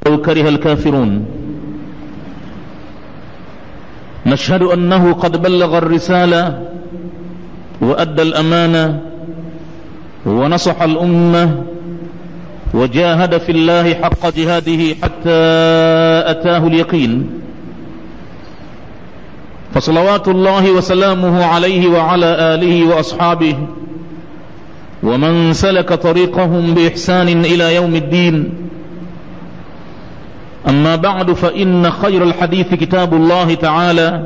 ولو كره الكافرون نشهد انه قد بلغ الرساله وادى الامانه ونصح الامه وجاهد في الله حق جهاده حتى اتاه اليقين فصلوات الله وسلامه عليه وعلى اله واصحابه ومن سلك طريقهم باحسان الى يوم الدين اما بعد فان خير الحديث كتاب الله تعالى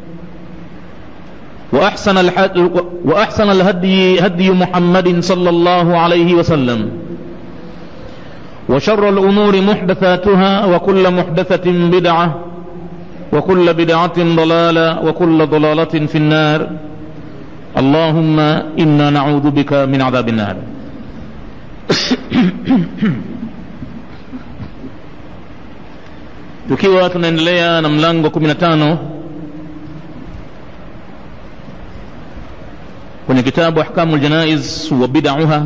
واحسن واحسن الهدي هدي محمد صلى الله عليه وسلم وشر الامور محدثاتها وكل محدثه بدعه وكل بدعه ضلاله وكل ضلاله في النار اللهم انا نعوذ بك من عذاب النار tukiwa tunaendelea na mlango 15 kwenye kitabu ahkamu ljanaiz wa bidauha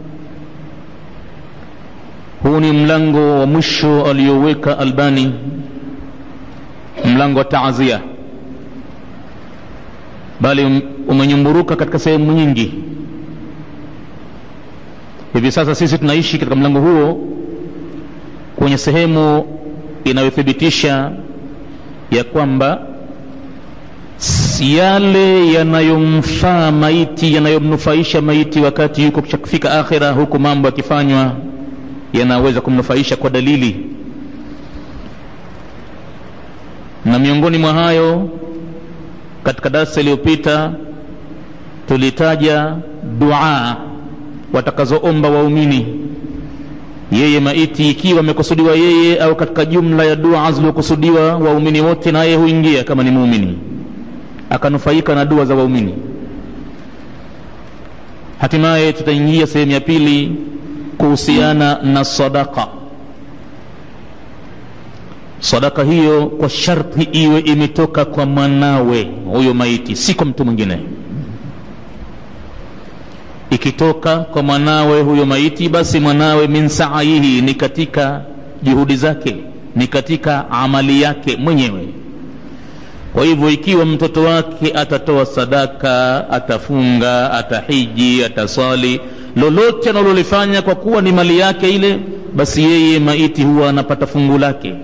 huu ni mlango wa mwisho aliyoweka albani mlango wa taazia bali umenyumburuka katika sehemu nyingi hivi sasa sisi tunaishi katika mlango huo kwenye sehemu inayothibitisha ya kwamba yale yanayomfaa maiti yanayomnufaisha maiti wakati yuko kufika akhira huku mambo yakifanywa yanaweza kumnufaisha kwa dalili na miongoni mwa hayo katika darasa iliyopita tulitaja dua watakazoomba waumini yeye maiti ikiwa amekusudiwa yeye au katika jumla ya dua zilizokusudiwa waumini wote na yeye huingia kama ni muumini akanufaika na dua za waumini hatimaye tutaingia sehemu ya pili kuhusiana na sadaka sadaka hiyo kwa sharti iwe imetoka kwa mwanawe huyo maiti si kwa mtu mwingine ikitoka kwa mwanawe huyo maiti basi mwanawe min saihi ni katika juhudi zake ni katika amali yake mwenyewe kwa hivyo ikiwa mtoto wake atatoa sadaka atafunga atahiji ataswali lolote analolifanya kwa kuwa ni mali yake ile basi yeye maiti huwa anapata fungu lake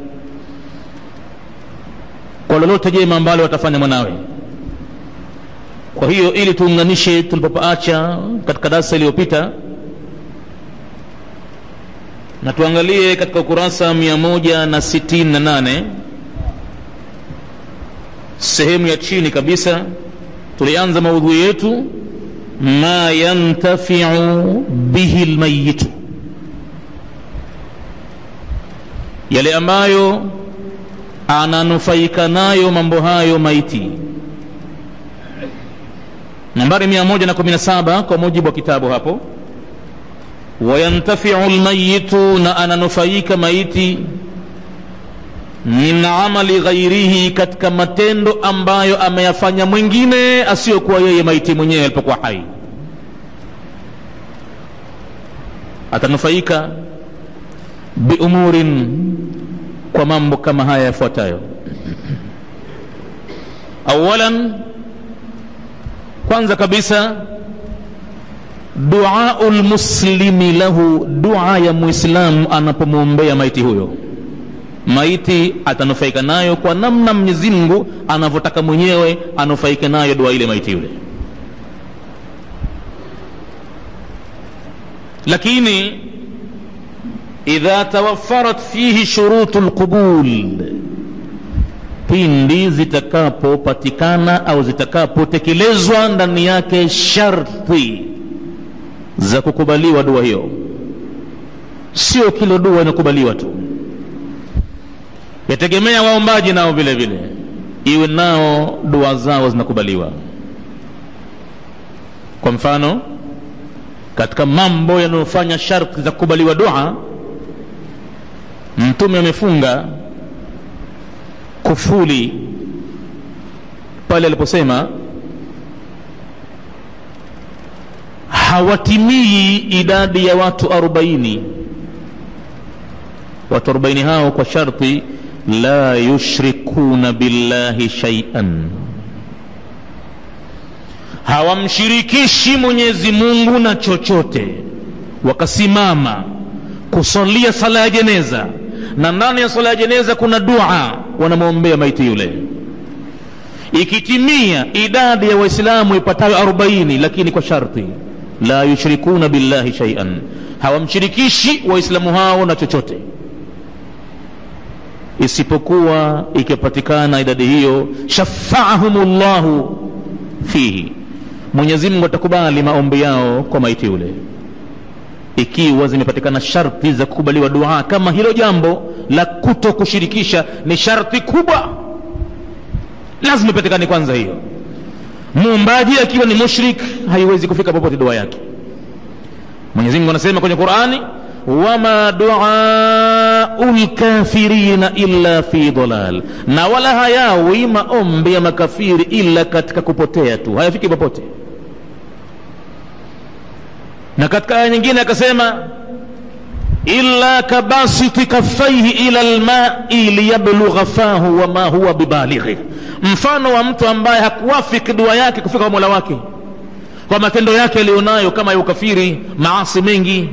kwa lolote jema ambalo watafanya mwanawe kwa hiyo ili tuunganishe tulipopaacha katika darasa iliyopita na tuangalie katika ukurasa mia moja na sitini na nane sehemu ya chini kabisa tulianza maudhui yetu ma yantafiu bihi lmayitu yale ambayo ananufaika nayo mambo hayo maiti nambari mia moja na kumi na saba kwa mujibu wa kitabu hapo wayantafiu lmayitu na ananufaika maiti min amali ghairihi katika matendo ambayo ameyafanya mwingine asiyokuwa yeye maiti mwenyewe alipokuwa hai atanufaika biumurin kwa mambo kama haya yafuatayo awalan kwanza kabisa duau lmuslimi lahu dua ya muislamu anapomwombea maiti huyo maiti atanufaika nayo kwa namna mwenyezi mungu anavyotaka mwenyewe anufaike nayo dua ile maiti yule lakini idha tawaffarat fihi shurutu lqubul pindi zitakapopatikana au zitakapotekelezwa ndani yake sharti za kukubaliwa dua hiyo sio kila dua inakubaliwa tu yategemea waombaji nao vile vile iwe nao dua zao zinakubaliwa kwa mfano katika mambo yanayofanya sharti za kukubaliwa dua mtume amefunga kufuli pale aliposema hawatimii idadi ya watu arobaini watu arobaini hao kwa sharti la yushrikuna billahi shaian hawamshirikishi mwenyezi mungu na chochote wakasimama kusalia sala ya jeneza na ndani ya sala ya jeneza kuna dua wanamwombea maiti yule ikitimia idadi ya waislamu ipatayo 40 lakini kwa sharti la yushrikuna billahi shaian hawamshirikishi waislamu hao na chochote isipokuwa ikipatikana idadi hiyo shafaahum llahu fihi mwenyezi mungu atakubali maombi yao kwa maiti yule ikiwa zimepatikana sharti za kukubaliwa dua kama hilo jambo la kuto kushirikisha ni sharti kubwa lazima ipatikane kwanza hiyo muumbaji akiwa ni mushrik haiwezi kufika popote dua yake mwenyezi mungu anasema kwenye qurani wama duau lkafirina illa fi dalal na wala hayawi maombi ya makafiri illa katika kupotea tu hayafiki popote na katika aya nyingine akasema illa kabasiti kaffaihi ila lmai liyablugha fahu wama huwa bibalighi mfano wa mtu ambaye hakuwafiki dua yake kufika kwa mola wake kwa matendo yake aliyonayo kama ya ukafiri maasi mengi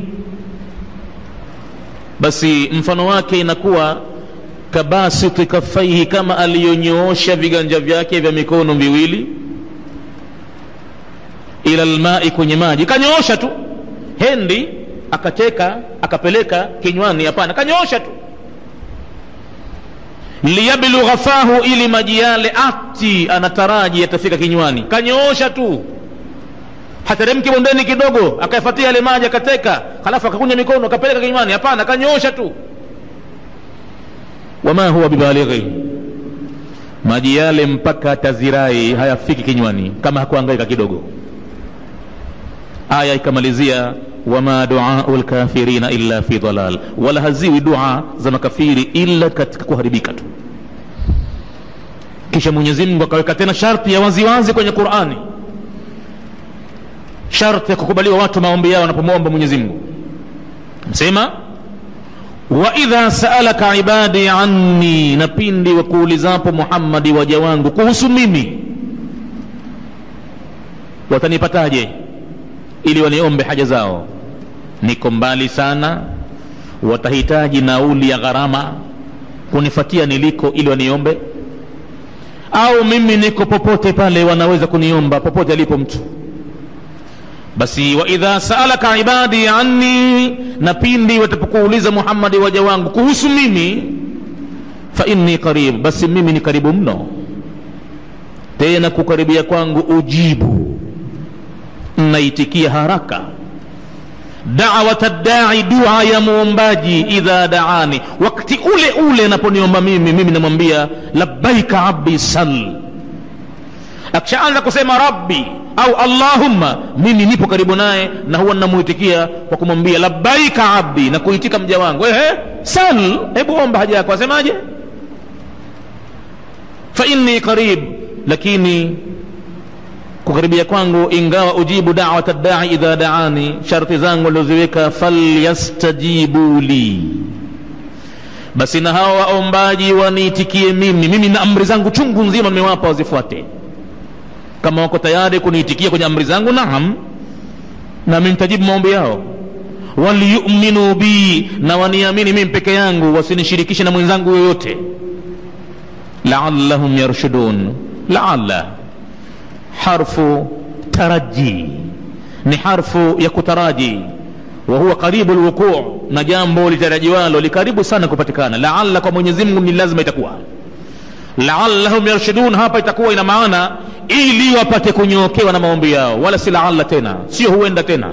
basi mfano wake inakuwa kabasiti kaffaihi kama aliyonyoosha viganja vyake vya mikono miwili ila lmai kwenye maji kanyoosha tu hendi akateka akapeleka kinywani hapana kanyoosha tu liyablugha fahu ili maji yale ati anataraji yatafika kinywani kanyoosha tu hateremki bondeni kidogo akayafatia yale maji akateka halafu akakunya mikono akapeleka kinywani hapana kanyoosha tu wama huwa bibalighi maji yale mpaka tazirai hayafiki kinywani kama hakuangaika kidogo aya ikamalizia wama duau lkafirina illa fi dalal wala haziwi dua za makafiri illa katika kuharibika tu kisha mwenyezi mungu akaweka tena sharti ya waziwazi wazi kwenye qurani sharti ya kukubaliwa watu maombi yao wanapomwomba mwenyezi mungu msema waidha saalaka ibadi anni na pindi wakuulizapo muhammadi waja wangu kuhusu mimi watanipataje ili waniombe haja zao niko mbali sana watahitaji nauli ya gharama kunifatia niliko ili waniombe au mimi niko popote pale wanaweza kuniomba popote alipo mtu basi waidha saalaka ibadi anni na pindi watapokuuliza muhammadi waja wangu kuhusu mimi fa inni qarib basi mimi ni karibu mno tena kukaribia kwangu ujibu naitikia haraka dawata dai dua ya muombaji idha daani wakati ule ule anaponiomba mimi mimi namwambia labbaika abdi sal akishaanza kusema rabbi au allahumma mimi nipo karibu naye na huwa namuitikia kwa kumwambia labbaika abdi na kuitika mja wangu ehe sal hebu omba haja yako asemaje fa inni qarib lakini kukaribia kwangu ingawa ujibu dawata dai idha daani sharti zangu alioziweka falyastajibu li basi na hawa waombaji waniitikie mimi mimi na amri zangu chungu nzima nimewapa wazifuate kama wako tayari kuniitikia kwenye amri zangu naam nami nitajibu maombi yao waliyuminu bi na waniamini mimi peke yangu wasinishirikishe na mwenzangu yoyote laallahum yarshudun laalla harfu taraji ni harfu ya kutaraji wa huwa karibu lwuquu na jambo litarajiwalo likaribu sana kupatikana laalla kwa mwenyezi mungu ni lazima itakuwa laallahum yarshudun hapa itakuwa ina maana ili wapate kunyookewa na maombi yao wala si laalla tena sio huenda tena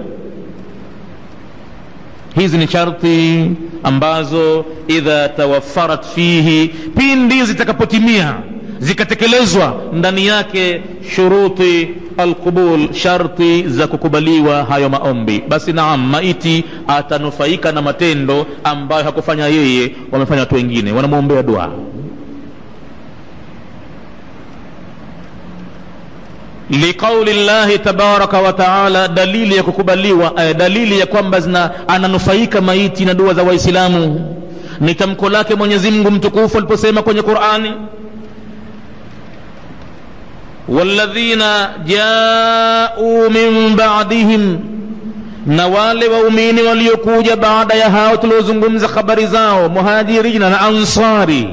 hizi ni sharti ambazo idha tawaffarat fihi pindi zitakapotimia zikatekelezwa ndani yake shuruti alqubul sharti za kukubaliwa hayo maombi basi naam maiti atanufaika na matendo ambayo hakufanya yeye wamefanya watu wengine wanamwombea dua liqauli llahi tabaraka wa taala dalili ya kukubaliwa eh, dalili ya kwamba zina ananufaika maiti na dua za waislamu ni tamko lake mwenyezi mungu mtukufu aliposema kwenye qurani walladhina jau min badihim na wale waumini waliokuja baada ya hao tuliozungumza habari zao muhajirina na ansari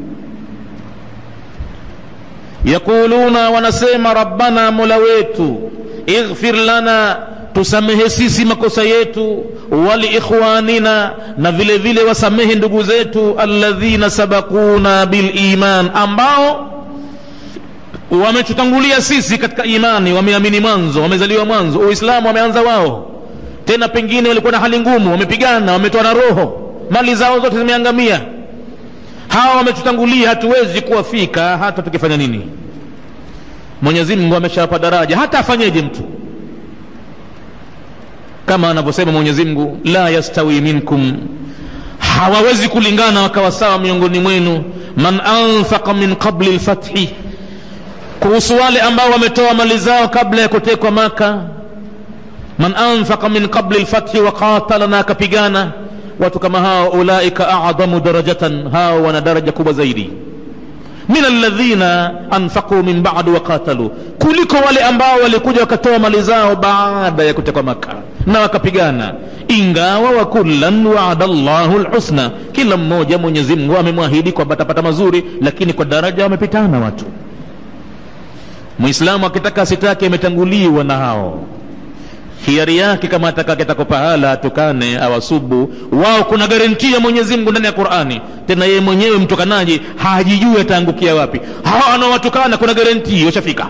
yaquluna wanasema rabbana mola wetu ighfir lana tusamehe sisi makosa yetu waliikhwanina na vile vile wasamehe ndugu zetu alladhina sabakuna biliman ambao wametutangulia sisi katika imani wameamini mwanzo wamezaliwa mwanzo uislamu wameanza wao tena pengine walikuwa na hali ngumu wamepigana wametoa na roho mali zao zote zimeangamia hawa wametutangulia hatuwezi kuwafika hata tukifanya nini mwenyezi mungu ameshawapa daraja hata afanyeje mtu kama anavyosema mwenyezi mungu la yastawi minkum hawawezi kulingana wakawa sawa miongoni mwenu man anfaqa min qabli lfathi kuhusu wale ambao wametoa mali zao kabla ya kutekwa maka man anfaqa min qabli lfathi wa qatala na akapigana watu kama hao ulaika adamu darajatan hao wana daraja kubwa zaidi min alladhina anfaquu min badu waqatalu kuliko wale ambao walikuja wakatoa mali zao baada ya kutekwa maka na wakapigana ingawa wa kullan waada llahu lhusna kila mmoja mwenyezi mungu amemwahidi kwamba atapata mazuri lakini kwa daraja wamepitana watu mwislamu akitaka asitake ametanguliwa na hao hiari yake kama atakaketako pahala atukane awasubu wao kuna garantia ya mwenyezi mungu ndani ya qurani tena yeye mwenyewe mtukanaji hajijui ataangukia wapi hawa anawatukana kuna garantii washafika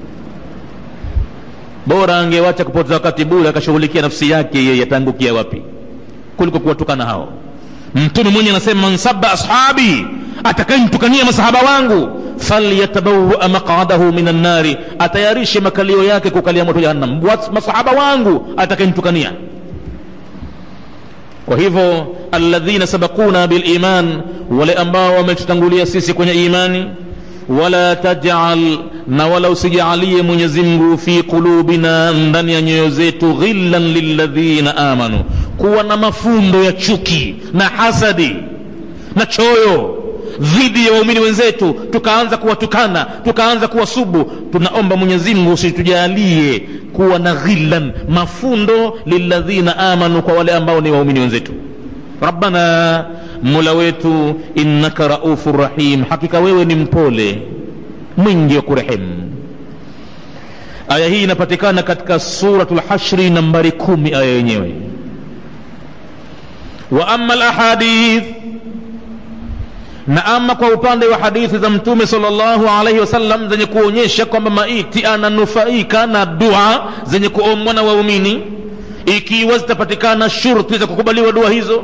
bora angewacha kupoteza wakati bure akashughulikia nafsi yake yeye ataangukia wapi kuliko kuwatukana hao mtume mwenye anasema man sabba ashabi atakayemtukania masahaba wangu falyatabawaa maqadahu min annari atayarishe makalio yake kukalia moto jahannam masahaba wangu atakayemtukania kwa hivyo alladhina sabakuna biliman wale ambao wametutangulia sisi kwenye imani wala tajal na wala usijaalie mwenyezi mungu fi qulubina ndani ya nyoyo zetu ghillan lilladhina amanu kuwa na mafundo ya chuki na hasadi na choyo dhidi ya waumini wenzetu tukaanza kuwatukana tukaanza kuwasubu tunaomba mwenyezi mungu usitujalie kuwa na ghillan mafundo lilladhina amanu kwa wale ambao ni waumini wenzetu rabbana mola wetu innaka raufu rahim hakika wewe ni mpole mwingi wa kurehemu aya hii inapatikana katika suratu lhashri nambari kumi aya yenyewe wa ama lahadith na ama kwa upande wa hadithi za mtume salllahu alaihi wasallam zenye kuonyesha kwamba maiti ananufaika na dua zenye kuombwa na waumini ikiwa zitapatikana shurti za kukubaliwa dua hizo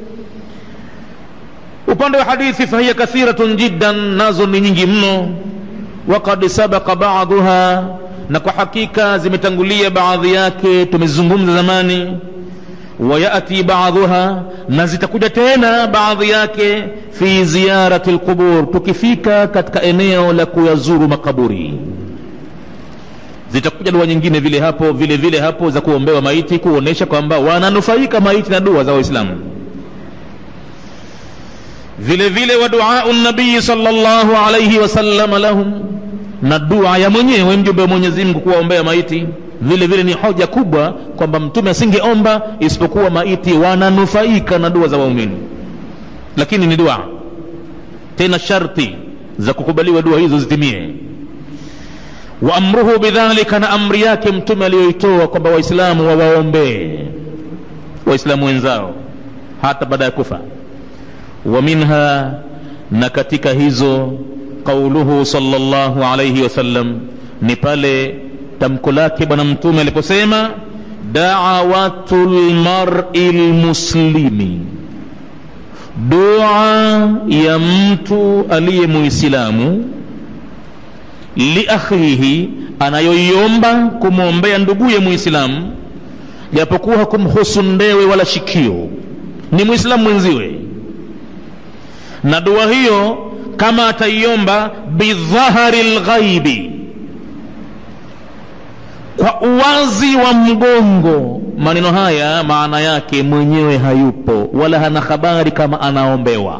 upande wa hadithi fahiya kathiratun jiddan nazo ni nyingi mno wakad sabaka baduha na kwa hakika zimetangulia baadhi yake tumezungumza zamani wayati baadhuha na zitakuja tena baadhi yake fi ziyarati lqubur tukifika katika eneo la kuyazuru makaburi zitakuja dua nyingine vile hapo vile vile hapo za kuombewa maiti kuonesha kwamba wananufaika maiti na dua za waislamu vile vile wa duau nabii salllahu alaihi wasalama lahum na dua ya mwenyewe mjumbe wa mwenyezi mungu kuwaombea maiti vile vile ni hoja kubwa kwamba mtume asingeomba isipokuwa maiti wananufaika na dua za waumini lakini ni dua tena sharti za kukubaliwa dua hizo zitimie wa amruhu bidhalika na amri yake mtume aliyoitoa kwamba waislamu wawaombee waislamu wenzao hata baada ya kufa wa minha na katika hizo qauluhu sallallahu alayhi wasallam ni pale tamko lake bwana mtume aliposema dawatu lmari lmuslimi dua ya mtu aliye muislamu liakhihi anayoiomba kumwombea nduguye muislamu japokuwa hakumhusu ndewe wala shikio ni muislamu mwenziwe na dua hiyo kama ataiomba bidhahari lghaibi kwa uwazi wa mgongo maneno haya maana yake mwenyewe hayupo wala hana habari kama anaombewa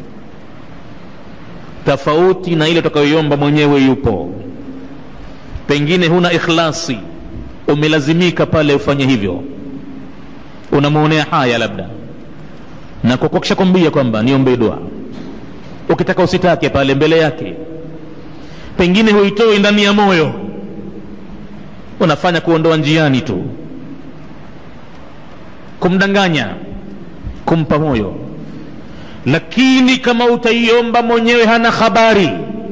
tofauti na ile utakayoiomba mwenyewe yupo pengine huna ikhlasi umelazimika pale ufanye hivyo unamwonea haya labda na kwa kisha kwambia kwamba niombe dua ukitaka usitake pale mbele yake pengine huitoi ndani ya moyo unafanya kuondoa njiani tu kumdanganya kumpa moyo lakini kama utaiomba mwenyewe hana habari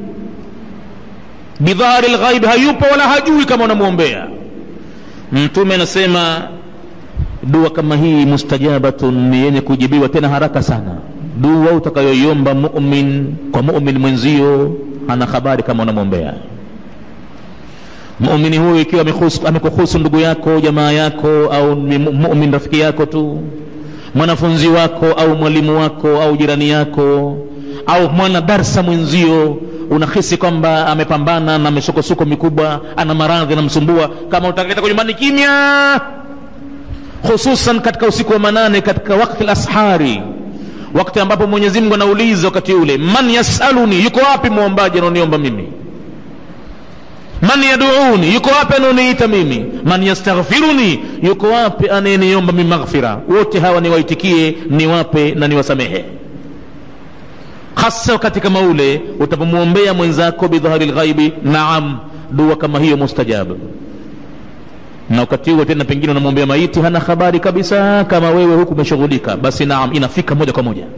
bidhari lghaib hayupo wala hajui kama unamwombea mtume anasema dua kama hii mustajabatun ni yenye kujibiwa tena haraka sana dua utakayoiomba mumin kwa mumin mwenzio hana habari kama unamwombea muumini huyu ikiwa amekuhusu ndugu yako jamaa yako au mumin rafiki yako tu mwanafunzi wako au mwalimu wako au jirani yako au mwana darsa mwenzio unahisi kwamba amepambana na misukosuko mikubwa ana maradhi anamsumbua kama utaketa kwa nyumbani kimya hususan katika usiku wa manane katika wakti lashari wakati ambapo mwenyezi mungu anauliza wakati ule man yasaluni yuko wapi mwombaji anaoniomba mimi man yaduuni yuko wapi anaoniita mimi man yastaghfiruni yuko wapi anayeniomba mimi maghfira wote hawa niwaitikie niwape na niwasamehe hasa wakati kama ule utapomwombea mwenzako bidhahari lghaibi naam dua kama hiyo mustajabu na wakati huo tena pengine unamwombea maiti hana habari kabisa kama wewe huku umeshughulika basi naam inafika moja kwa moja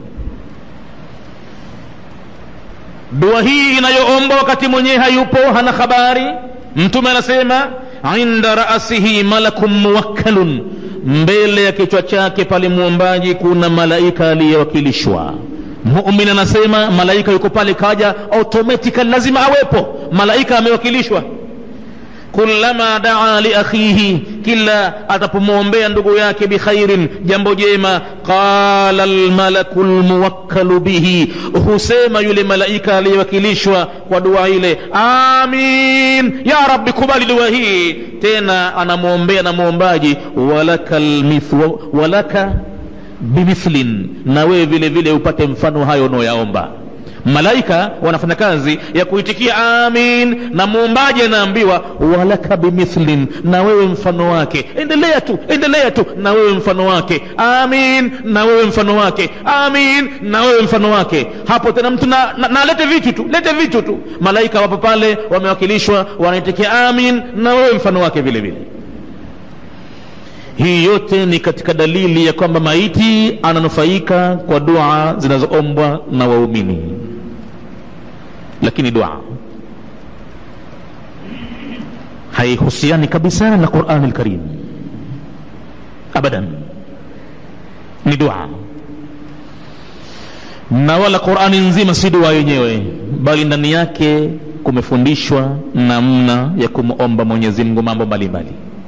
dua hii inayoombwa wakati mwenyewe hayupo hana habari mtume anasema inda rasihi malakun muwakkalun mbele ya kichwa chake pale mwombaji kuna malaika aliyewakilishwa mumin anasema malaika yuko pale kaja automatically lazima awepo malaika amewakilishwa kullama daa liakhihi kila atapomwombea ndugu yake bikhairin jambo jema qala lmalaku lmuwakkalu bihi husema yule malaika aliyewakilishwa kwa dua ile amin ya rabbi kubali dua hii tena anamwombea na mwombaji walaka, lmithlu, walaka bimithlin na wewe vile vile upate mfano hayo unaoyaomba malaika wanafanya kazi ya kuitikia amin na muumbaji anaambiwa walaka bimithlin na wewe mfano wake endelea tu endelea tu na wewe mfano wake amin na wewe mfano wake amin na wewe mfano wake hapo tena mtu na, na, na lete vitu tu lete vitu tu malaika wapo pale wamewakilishwa wanaitikia amin na wewe mfano wake vile vile hii yote ni katika dalili ya kwamba maiti ananufaika kwa dua zinazoombwa na waumini lakini dua haihusiani kabisa na qurani lkarim abadan ni dua na wala qurani nzima si dua yenyewe bali ndani yake kumefundishwa namna ya kumomba mwenyezi mungu mambo mbalimbali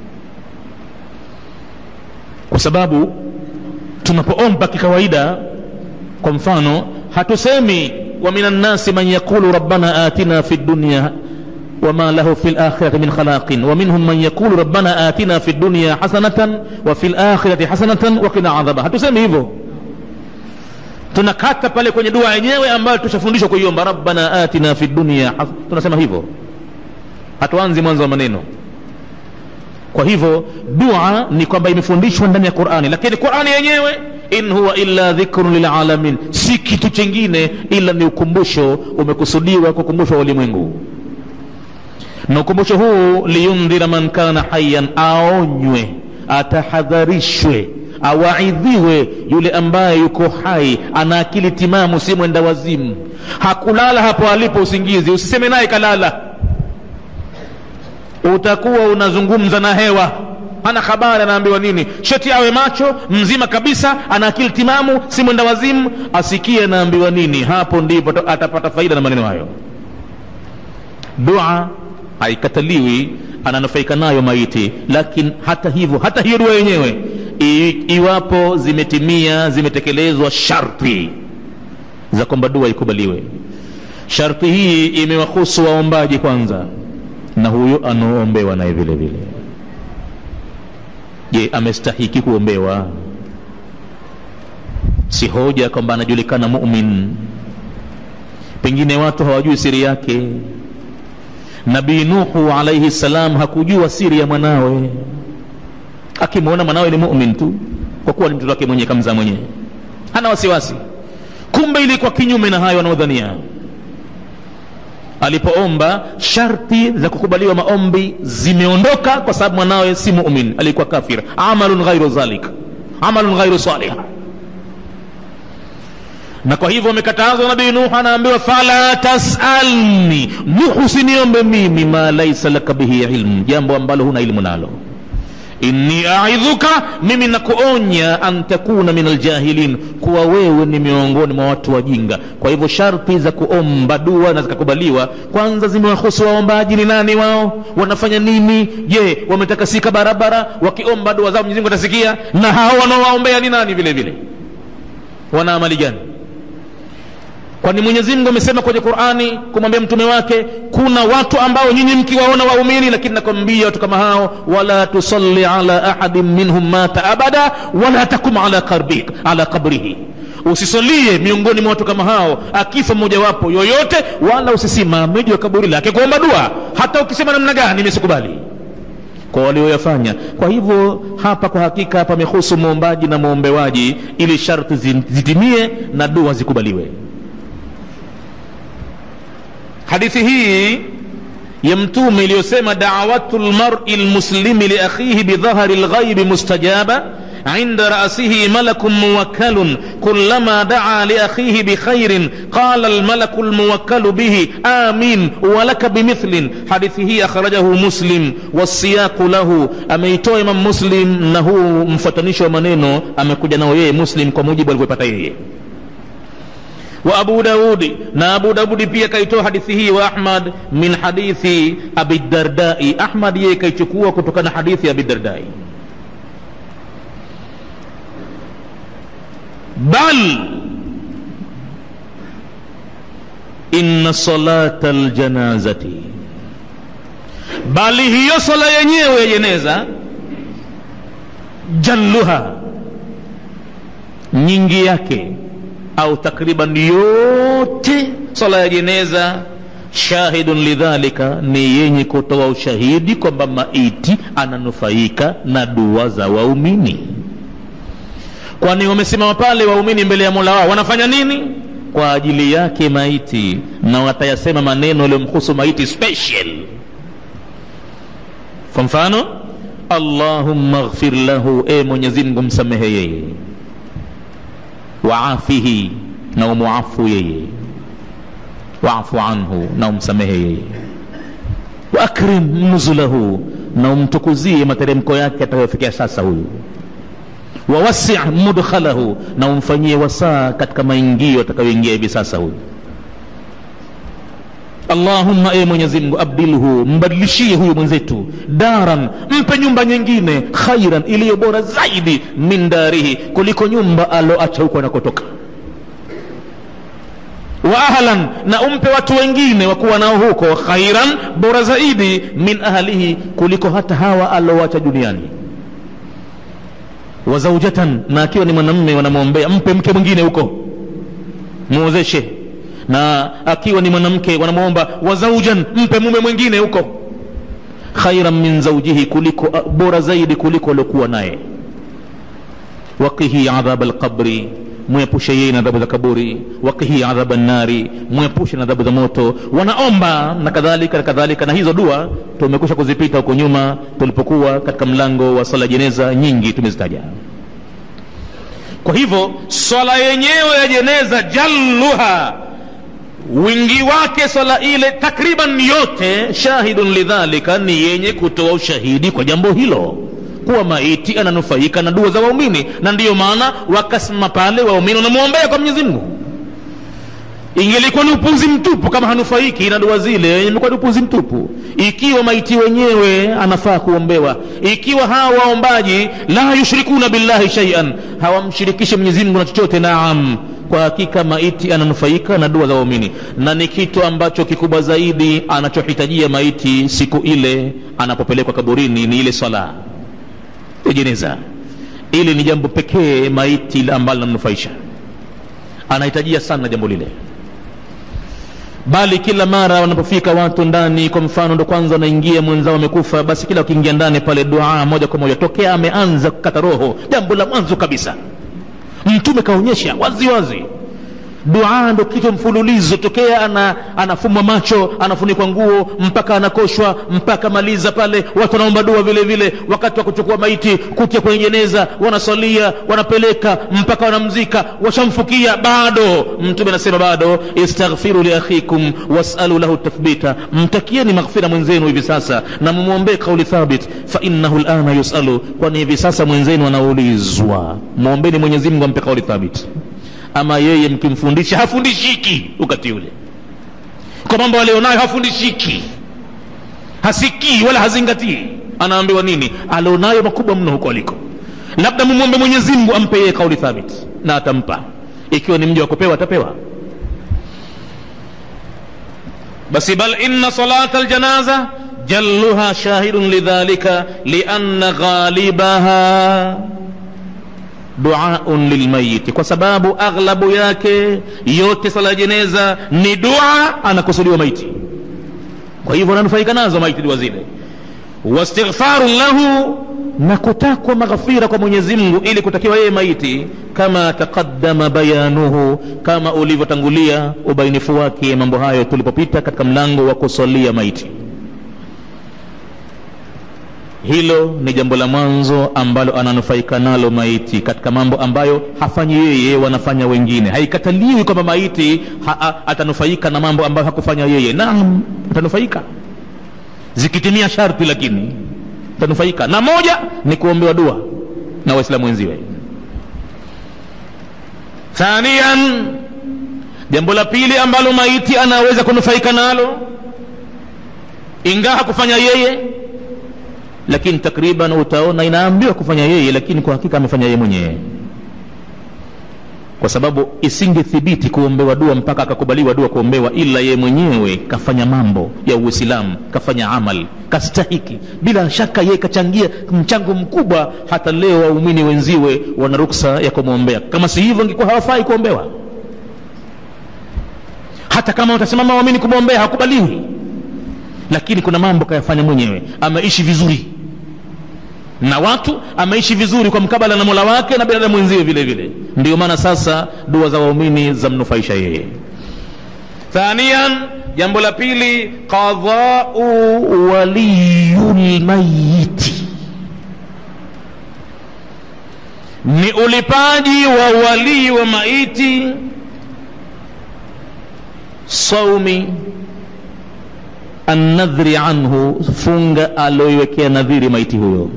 kwa sababu tunapoomba kikawaida kwa mfano hatusemi wa min annasi man yaqulu rabbana atina fi dunya وما له في الآخرة من خلاق ومنهم من يقول ربنا آتنا في الدنيا حسنة وفي الآخرة حسنة وقنا عذابها hatusemi hivyo tunakata pale kwenye dua yenyewe ambayo tushafundishwa kuiomba rabbana atina fi dunya tunasema hivyo hatuanzi mwanzo wa maneno kwa hivyo dua ni kwamba imefundishwa ndani ya qurani lakini qurani yenyewe in huwa illa dhikrun lilalamin si kitu chingine ila ni ukumbusho umekusudiwa kukumbushwa ulimwengu na ukumbusho huu liyundhira man kana hayan aonywe atahadharishwe awaidhiwe yule ambaye yuko hai ana akili timamu si mwenda wazimu hakulala hapo alipo usingizi usiseme naye kalala utakuwa unazungumza na hewa hana habari anaambiwa nini sheti awe macho mzima kabisa ana akili timamu si mwenda wazimu asikie anaambiwa nini hapo ndipo atapata faida na maneno hayo dua haikataliwi ananufaika nayo maiti lakini hata hivyo hata hiyo dua yenyewe I, iwapo zimetimia zimetekelezwa sharti za kwamba dua ikubaliwe sharti hii imewahusu waombaji kwanza na huyo anaoombewa naye vile vile je amestahiki kuombewa si hoja kwamba anajulikana mumin pengine watu hawajui siri yake nabii nuhu alaihi salam hakujua siri ya mwanawe akimwona mwanawe ni mumin tu kwa kuwa ni mtoto wake mwenyewe kamzaa mwenyewe hana wasiwasi kumbe ilikuwa kinyume na hayo wanaodhania alipoomba sharti za kukubaliwa maombi zimeondoka kwa sababu mwanawe si mumin alikuwa kafir amalun ghairu dhalik amalun ghairu salih na kwa hivyo amekatazwa nabii nuhu anaambiwa fala tasalni nuhu usiniombe mimi ma laisa laka bihi ilmu jambo ambalo huna ilmu nalo inni aidhuka mimi nakuonya an takuna min aljahilin kuwa wewe ni miongoni mwa watu wajinga kwa hivyo sharti za kuomba dua na zikakubaliwa kwanza zimewahusu waombaji ni nani wao wanafanya nini je wametakasika barabara wakiomba dua zao mwenyezi mungu atasikia na hao wanaowaombea ni nani vile vile wana amali gani kwani mwenyezi mungu amesema kwenye qurani kumwambia mtume wake kuna watu ambao nyinyi mkiwaona waumini lakini nakwambia watu kama hao wala tusalli ala ahadin minhum mata abada wala takum ala, karbik, ala kabrihi usisalie miongoni mwa watu kama hao akifa mmojawapo yoyote wala usisimame juu ya kaburi lake kuomba dua hata ukisema namna gani imesikubali kwa walioyafanya kwa hivyo hapa kwa hakika pamehusu mwombaji na mwombewaji ili sharti zitimie na dua zikubaliwe hadithi hii ya mtume iliyosema dawatu lmari lmuslimi liakhihi bidhahari lghaibi mustajaba عند رأسه ملك موكل كلما دعا لأخيه بخير قال الملك الموكل به آمين ولك بمثل حديثه أخرجه مسلم والسياق له أميتو إمام مسلم نهو مفتنش ومنينو أمكوجا نويه مسلم كموجب والبطايه وأبو داود نا أبو داود pia kaitoa hadithi hii wa Ahmad min hadithi Abi Dardai Ahmad yeye kaichukua kutokana na hadithi ya Abi Dardai bal inna salata aljanazati bali hiyo sala yenyewe ya jeneza jalluha nyingi yake au takriban yote sala ya jeneza shahidun lidhalika ni yenye kutoa ushahidi kwamba maiti ananufaika na dua za waumini kwani wamesimama pale waumini mbele ya mola wao wanafanya nini kwa ajili yake maiti na watayasema maneno yaliyomhusu maiti special kwa mfano allahumma ghfir lahu e mwenyezi mungu msamehe yeye waafihi na umuafu yeye waafu anhu na umsamehe yeye waakrim nuzulahu na umtukuzie materemko yake atakayofikia sasa huyu wawasi mudkhalahu na umfanyie wasaa katika maingio atakayoingia hivi sasa huyu allahumma e mwenyezi mungu abdilhu mbadilishie huyu mwenzetu daran mpe nyumba nyingine khairan iliyo bora zaidi min darihi kuliko nyumba aloacha huko anakotoka wa ahlan na umpe watu wengine wakuwa nao huko khairan bora zaidi min ahlihi kuliko hata hawa alowacha duniani wa zaujatan na akiwa ni mwanamme wanamwombea mpe mke mwingine huko muozeshe na akiwa ni mwanamke wanamwomba wa zaujan mpe mume mwingine huko khairan min zaujihi kuliko bora zaidi kuliko aliokuwa naye waqihi adhab alqabri mwepushe yeye na adhabu za kaburi waqihi adhaba nnari mwepushe na adhabu za moto wanaomba na kadhalika na kadhalika na hizo dua tumekusha kuzipita huko nyuma tulipokuwa katika mlango wa sala jeneza nyingi tumezitaja kwa hivyo swala yenyewe ya jeneza jalluha wingi wake swala ile takriban yote shahidun lidhalika ni yenye kutoa ushahidi kwa jambo hilo kuwa maiti ananufaika na dua za waumini na ndiyo maana wakasimama pale waumini wanamwombea kwa mwenyezi mungu ingelikuwa ni upuzi mtupu kama hanufaiki na dua zile imekuwa ni upuzi mtupu ikiwa maiti wenyewe anafaa kuombewa ikiwa hawa waombaji la yushrikuna billahi shaian hawamshirikishi mwenyezi mungu na chochote naam kwa hakika maiti ananufaika na dua za waumini na ni kitu ambacho kikubwa zaidi anachohitajia maiti siku ile anapopelekwa kaburini ni ile swala ya jeneza ili ni jambo pekee maiti ambalo linamnufaisha anahitajia sana jambo lile bali kila mara wanapofika watu ndani kwa mfano ndo kwanza wanaingia mwenzao amekufa basi kila wakiingia ndani pale dua moja kwa moja tokea ameanza kukata roho jambo la mwanzo kabisa mtume kaonyesha wazi wazi dua ndo kitu mfululizo tokea ana, anafumwa macho anafunikwa nguo mpaka anakoshwa mpaka maliza pale watu wanaomba dua vile vile wakati wa kuchukua maiti kutia kwenye jeneza wanasalia wanapeleka mpaka wanamzika washamfukia bado mtume anasema bado istaghfiru liakhikum wasalu lahu tathbita mtakieni maghfira mwenzenu hivi sasa na mumwombee kauli thabit fainahu lana yusalu kwani hivi sasa mwenzenu anaulizwa mwombeni mwenyezi mungu ampe kauli thabit ama yeye mkimfundisha hafundishiki wakati ule kwa mambo alionayo hafundishiki hasikii wala hazingatii anaambiwa nini alionayo makubwa mno huko aliko labda mumwombe mwenyezi mungu ampe yeye kauli thabit na atampa ikiwa ni mji wa kupewa atapewa basi bal inna salata aljanaza jalluha shahidun lidhalika lianna ghalibaha duaun lilmayiti kwa sababu aghlabu yake yote sala ya jeneza ni dua anakusudiwa maiti kwa hivyo ananufaika nazo maiti dua zile wastighfarun lahu na kutakwa maghfira kwa mwenyezi mungu ili kutakiwa yeye maiti kama taqaddama bayanuhu kama ulivyotangulia ubainifu wake mambo hayo tulipopita katika mlango wa kusalia maiti hilo ni jambo la mwanzo ambalo ananufaika nalo maiti katika mambo ambayo hafanyi yeye wanafanya wengine haikataliwi kwamba maiti ha, atanufaika na mambo ambayo hakufanya yeye naam atanufaika zikitimia sharti lakini atanufaika na moja ni kuombewa dua na waislamu wenziwe thanian jambo la pili ambalo maiti anaweza kunufaika nalo ingawa hakufanya yeye lakini takriban utaona inaambiwa kufanya yeye lakini kwa hakika amefanya yeye mwenyewe kwa sababu isingethibiti kuombewa dua mpaka akakubaliwa dua kuombewa ila yeye mwenyewe kafanya mambo ya uislamu kafanya amal kastahiki bila shaka yeye kachangia mchango mkubwa hata leo waumini wenziwe wana ruksa ya kumwombea kama si hivyo ingekuwa hawafai kuombewa hata kama watasimama waamini kumwombea hakubaliwi lakini kuna mambo kayafanya mwenyewe ameishi vizuri na watu ameishi vizuri kwa mkabala na mola wake na binadamu mwenziwe vile vile ndio maana sasa dua za waumini zamnufaisha yeye thanian jambo la pili qadhau waliyu lmayiti ni ulipaji wa walii wa maiti saumi annadhri anhu funga aloiwekea nadhiri maiti huyo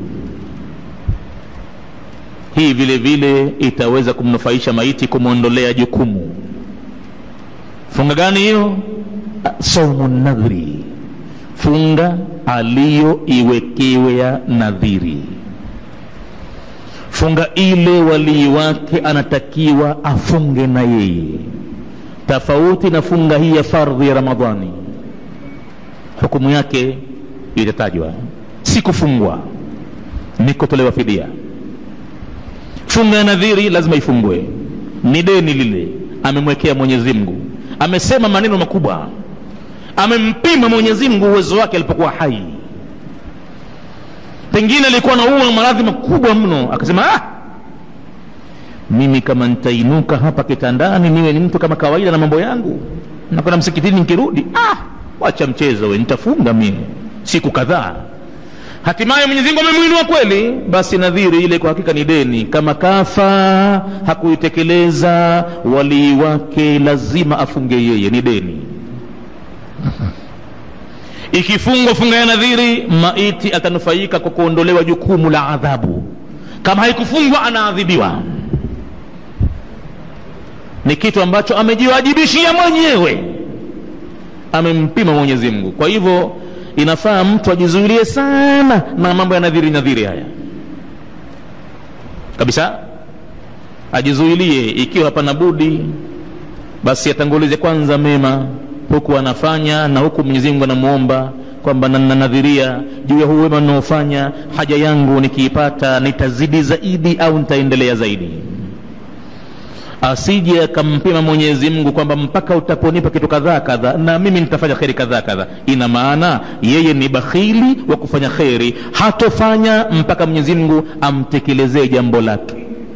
hii vile vile itaweza kumnufaisha maiti kumwondolea jukumu funga gani hiyo saumu nadhri funga aliyoiwekewea nadhiri funga ile walii wake anatakiwa afunge na yeye tofauti na funga hii ya fardhi ya ramadhani hukumu yake itatajwa si kufungwa ni kutolewa fidia funga ya nadhiri lazima ifungwe ni deni lile amemwekea mwenyezi mungu amesema maneno makubwa amempima mwenyezi mungu uwezo wake alipokuwa hai pengine alikuwa naua maradhi makubwa mno akasema ah, mimi kama nitainuka hapa kitandani niwe ni mtu kama kawaida na mambo yangu nakwenda msikitini nikirudi ah, wacha mchezo we nitafunga mie siku kadhaa hatimaye mwenyezi mungu amemwinua kweli basi nadhiri ile kwa hakika ni deni kama kafa hakuitekeleza walii wake lazima afunge yeye ni deni ikifungwa funga ya nadhiri maiti atanufaika kwa kuondolewa jukumu la adhabu kama haikufungwa anaadhibiwa ni kitu ambacho amejiwajibishia mwenyewe amempima mwenyezi mungu kwa hivyo inafaa mtu ajizuilie sana na mambo ya nadhiri nadhiri haya kabisa ajizuilie ikiwa hapana budi basi atangulize kwanza mema huku anafanya na huku mwenyezi mungu anamwomba kwamba nanadhiria juu ya huu wema ninaofanya haja yangu nikiipata nitazidi zaidi au nitaendelea zaidi asije akampima mwenyezi mungu kwamba mpaka utaponipa kitu kadhaa kadhaa na mimi nitafanya kheri kadhaa kadhaa ina maana yeye ni bakhili wa kufanya kheri hatofanya mpaka mwenyezi mungu amtekelezee jambo lake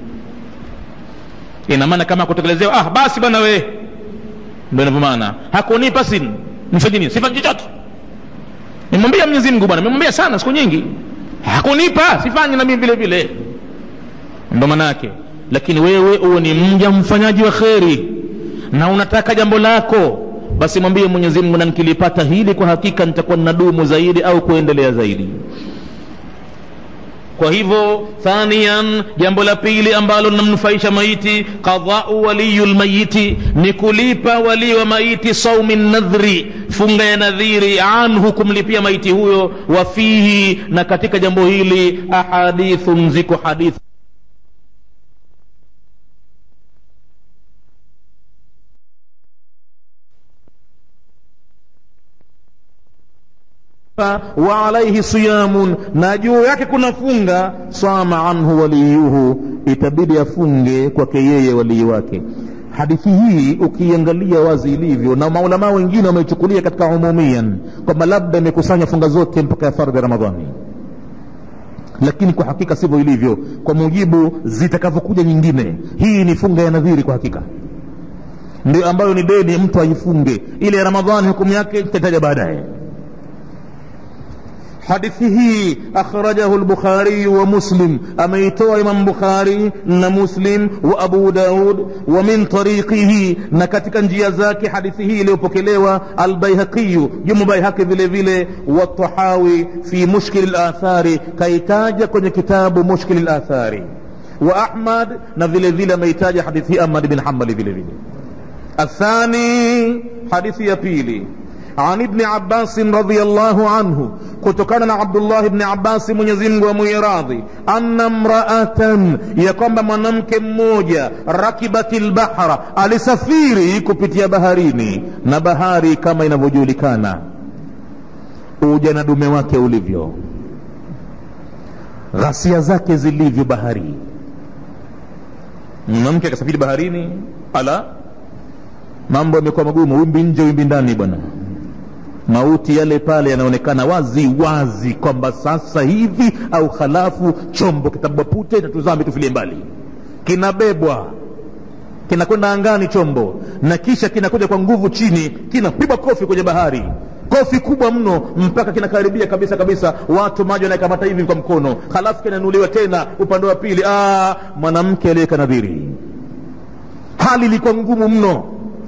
ina maana kama kutekelezewa ah basi bwana we ndo inavyomaana hakunipa sin nifanye nini sifanyi chochote nimwambia mwenyezi mungu bwana nimemwambia sana siku nyingi hakunipa sifanyi na mimi vile vile ndo maana yake lakini wewe uwe ni mja mfanyaji wa kheri na unataka jambo lako basi mwambie mwenyezi mungu na nikilipata hili kwa hakika nitakuwa ninadumu zaidi au kuendelea zaidi kwa hivyo thanian jambo la pili ambalo linamnufaisha maiti qadhau waliyu lmayiti ni kulipa walii wa maiti saumi nadhri funga ya nadhiri anhu kumlipia maiti huyo wa fihi na katika jambo hili ahadithun ziko hadithi wa alaihi siyamun na juu yake kuna funga sama anhu waliyuhu itabidi afunge kwake yeye walii wake hadithi hii ukiangalia wazi ilivyo na maulamaa wengine wameichukulia katika umumian kwamba labda imekusanya funga zote mpaka ya fardhi ya ramadhani lakini kwa hakika sivyo ilivyo kwa mujibu zitakavyokuja nyingine hii ni funga ya nadhiri kwa hakika ndio ambayo ni deni mtu aifunge ile ya ramadhani hukumu yake tutataja baadaye hadithi hii akhrajahu lbukhariyu wa muslim ameitoa imam bukhari na muslim wa abu daud wa min tariqihi na katika njia zake hadithi hii iliyopokelewa albaihaqi jumu baihaqi vile vile watahawi fi mushkil lathari kaitaja kwenye kitabu mushkil lathari wa ahmad na vile vile ameitaja hadithi hii ahmad bin hambali vile vile athani hadithi ya pili عن ابن عباس رضي الله عنه kutokana عبد الله بن عباس mwenyezi mungu amwiradhi anna mraatan ya kwamba mwanamke mmoja rakibat lbahra alisafiri kupitia baharini na bahari kama inavyojulikana uja na dume wake ulivyo ghasia zake zilivyo bahari mwanamke akasafiri baharini ala mambo yamekuwa magumu wimbi nje wimbi ndani bwana mauti yale pale yanaonekana wazi wazi kwamba sasa hivi au halafu chombo kitabwa pute na tuzame tufilie mbali kinabebwa kinakwenda angani chombo na kisha kinakuja kwa nguvu chini kinapigwa kofi kwenye bahari kofi kubwa mno mpaka kinakaribia kabisa kabisa watu maji wanakamata hivi kwa mkono halafu kinanuliwa tena upande wa pili mwanamke aliyeka nadhiri hali ilikuwa ngumu mno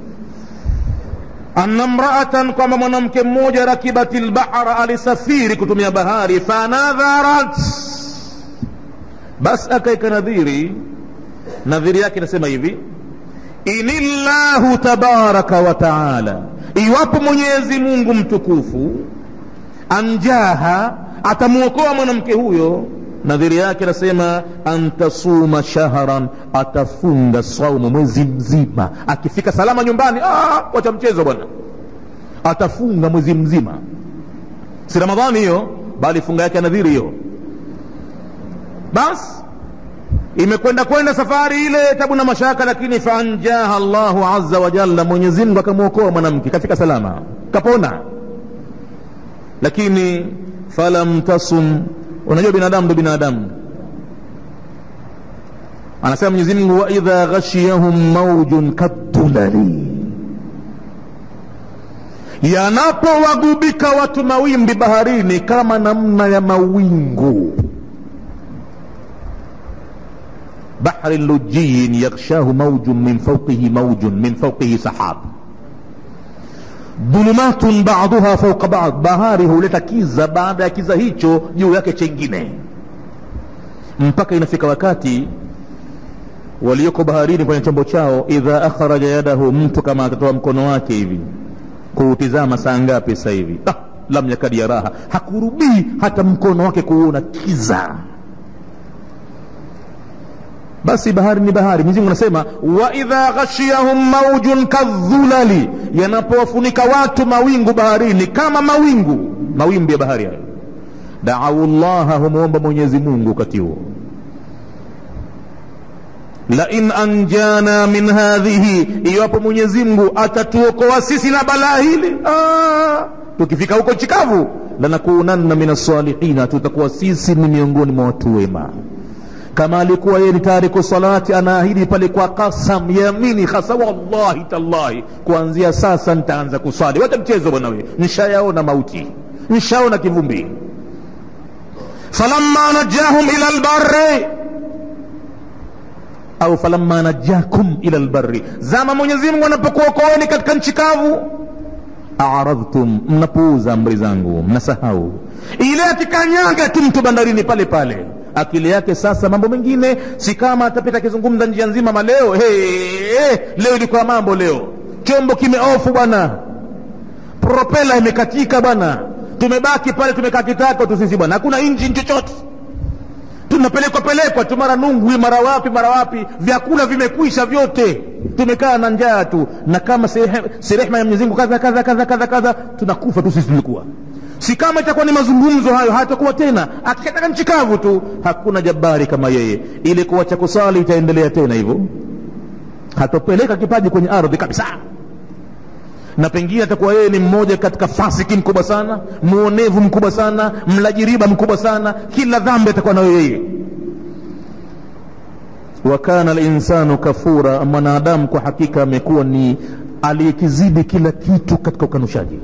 anna mraatan kwamba mwanamke mmoja rakibati lbahra alisafiri kutumia bahari fanadharat basi akaeka nadhiri nadhiri yake inasema hivi inillahu tabaraka wa taala iwapo mwenyezi mungu mtukufu anjaha atamwokoa mwanamke huyo nadhiri yake anasema antasuma shahran atafunga saumu mwezi mzima akifika salama nyumbani wacha mchezo bwana atafunga mwezi mzima si ramadhani hiyo bali funga yake nadhiri hiyo basi imekwenda kwenda safari ile tabu na mashaka lakini faanjaha llahu aza wajalla mwenyezimngu akamwokoa mwanamke kafika salama kapona lakini falam tasum unajua binadamu ndo binadamu anasema mwenyezi mungu waidha ghashiyahum maujun kadulali yanapowagubika watu mawimbi baharini kama namna ya mawingu bahri lujiyin yaghshahu maujun min fauqihi maujun min fauqihi sahab dhulumatun baduha fauqa bad bahari huleta kiza baada ya kiza hicho juu yake chengine mpaka inafika wakati walioko baharini kwenye chombo chao idha akhraja yadahu mtu kama atatoa mkono wake hivi kuutizama saa ngapi sasa hivi ah, lam yakadi yaraha hakurubii hata mkono wake kuona kiza basi bahari ni bahari mwenyezi mungu anasema waidha ghashiyahum maujun kadhulali yanapowafunika watu mawingu baharini kama mawingu mawimbi ya bahari hayo daau llaha humwomba mwenyezi mungu wakati huo lain anjana min hadhihi iwapo mwenyezi mungu atatuokoa sisi na balaa hili ah, tukifika huko chikavu lanakunanna min alsalihina tutakuwa sisi ni miongoni mwa watu wema kama alikuwa yeye ni tariku salati anaahidi pale kwa kasam yamini hasa wallahi tallahi kuanzia sasa nitaanza kuswali wacha mchezo bwana we nshayaona mauti nshaona kivumbi falamma najahum ila lbari au falamma najakum ila lbari zama mwenyezi mungu anapokuokoeni katika nchi kavu aradhtum mnapuuza amri zangu mnasahau ile akikanyaga tu mtu bandarini pale pale akili yake sasa mambo mengine si kama atapita akizungumza njia nzima maleo hey, hey, leo ilikuwa mambo leo chombo kimeofu bwana propela imekatika bwana tumebaki pale tumekaa kitako tu sisi bwana hakuna injini chochote tunapelekwa pelekwa tu mara nungwi mara wapi mara wapi vyakula vimekwisha vyote tumekaa na njaa tu na kama si rehma ya mwenyezi mungu kadha kadha kadha kadha kadha tunakufa tu sisi tulikuwa si kama itakuwa ni mazungumzo hayo hatakuwa tena akikataka nchi kavu tu hakuna jabari kama yeye ile kuwacha kusali itaendelea tena hivyo hatopeleka kipaji kwenye ardhi kabisa na pengine atakuwa yeye ni mmoja katika fasiki mkubwa sana muonevu mkubwa sana mlajiriba mkubwa sana kila dhambi atakuwa nayo yeye wa kana linsanu kafura mwanadamu kwa hakika amekuwa ni aliyekizidi kila kitu katika ukanushaji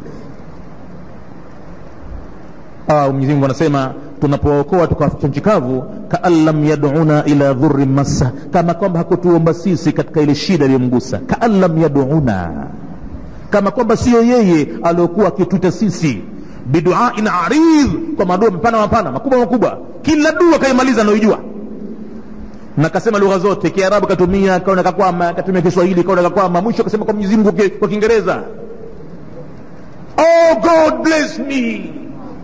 au Mwenyezi Mungu anasema tunapookoa tukawaficha nchi kavu kaan lam yaduna ila dhurri massa kama kwamba hakutuomba sisi katika ile shida iliyomgusa kaan lam yaduna kama kwamba siyo yeye aliokuwa akituita sisi biduain aridh kwa madua mapana mapana makubwa makubwa kila dua kaimaliza anaoijua na kasema lugha zote kiarabu katumia kaona kakwama katumia kiswahili kaona kakwama mwisho akasema kwa mwenyezi mungu kwa kiingereza oh god bless me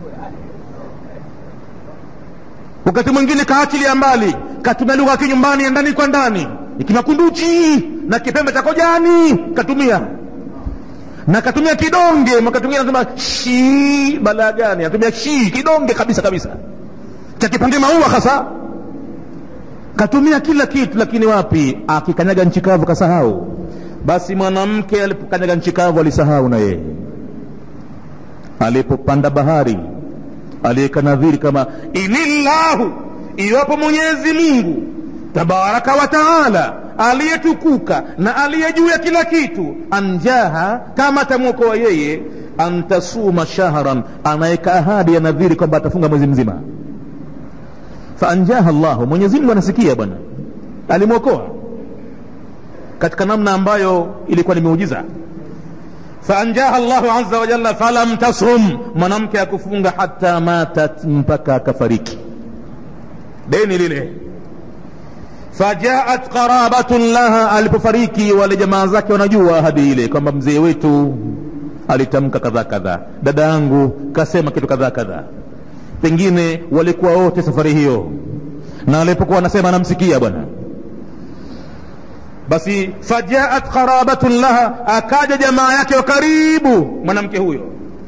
wakati mwingine kaachilia mbali katumia lugha ya kinyumbani ya ndani kwa ndani ikimakunduchi na kipembe cha kojani katumia na katumia kidonge wakati mwingine anasema shi balaa gani anatumia shi kidonge kabisa kabisa cha kipande maua hasa katumia kila kitu lakini wapi akikanyaga nchi kavu kasahau basi mwanamke alipokanyaga nchi kavu alisahau na yeye alipopanda bahari aliyeka nadhiri kama inillahu iwapo mwenyezi mungu tabaraka wa taala aliyetukuka na aliye juu ya kila kitu anjaha kama atamwokoa yeye antasuma shahran anaweka ahadi ya nadhiri kwamba atafunga mwezi mzima faanjaha llahu mwenyezi mungu anasikia bwana alimwokoa katika namna ambayo ilikuwa ni muujiza faanjaha llahu aza wajalla falam tasum mwanamke akufunga hata matat mpaka akafariki deni lile fajaat qarabatun laha alipofariki wale jamaa zake wanajua ahadi ile kwamba mzee wetu alitamka kadhaa kadhaa dada yangu kasema kitu kadhaa kadhaa pengine walikuwa wote safari hiyo na alipokuwa wanasema anamsikia bwana basi fajaat qarabatun laha akaja jamaa yake wa karibu mwanamke huyo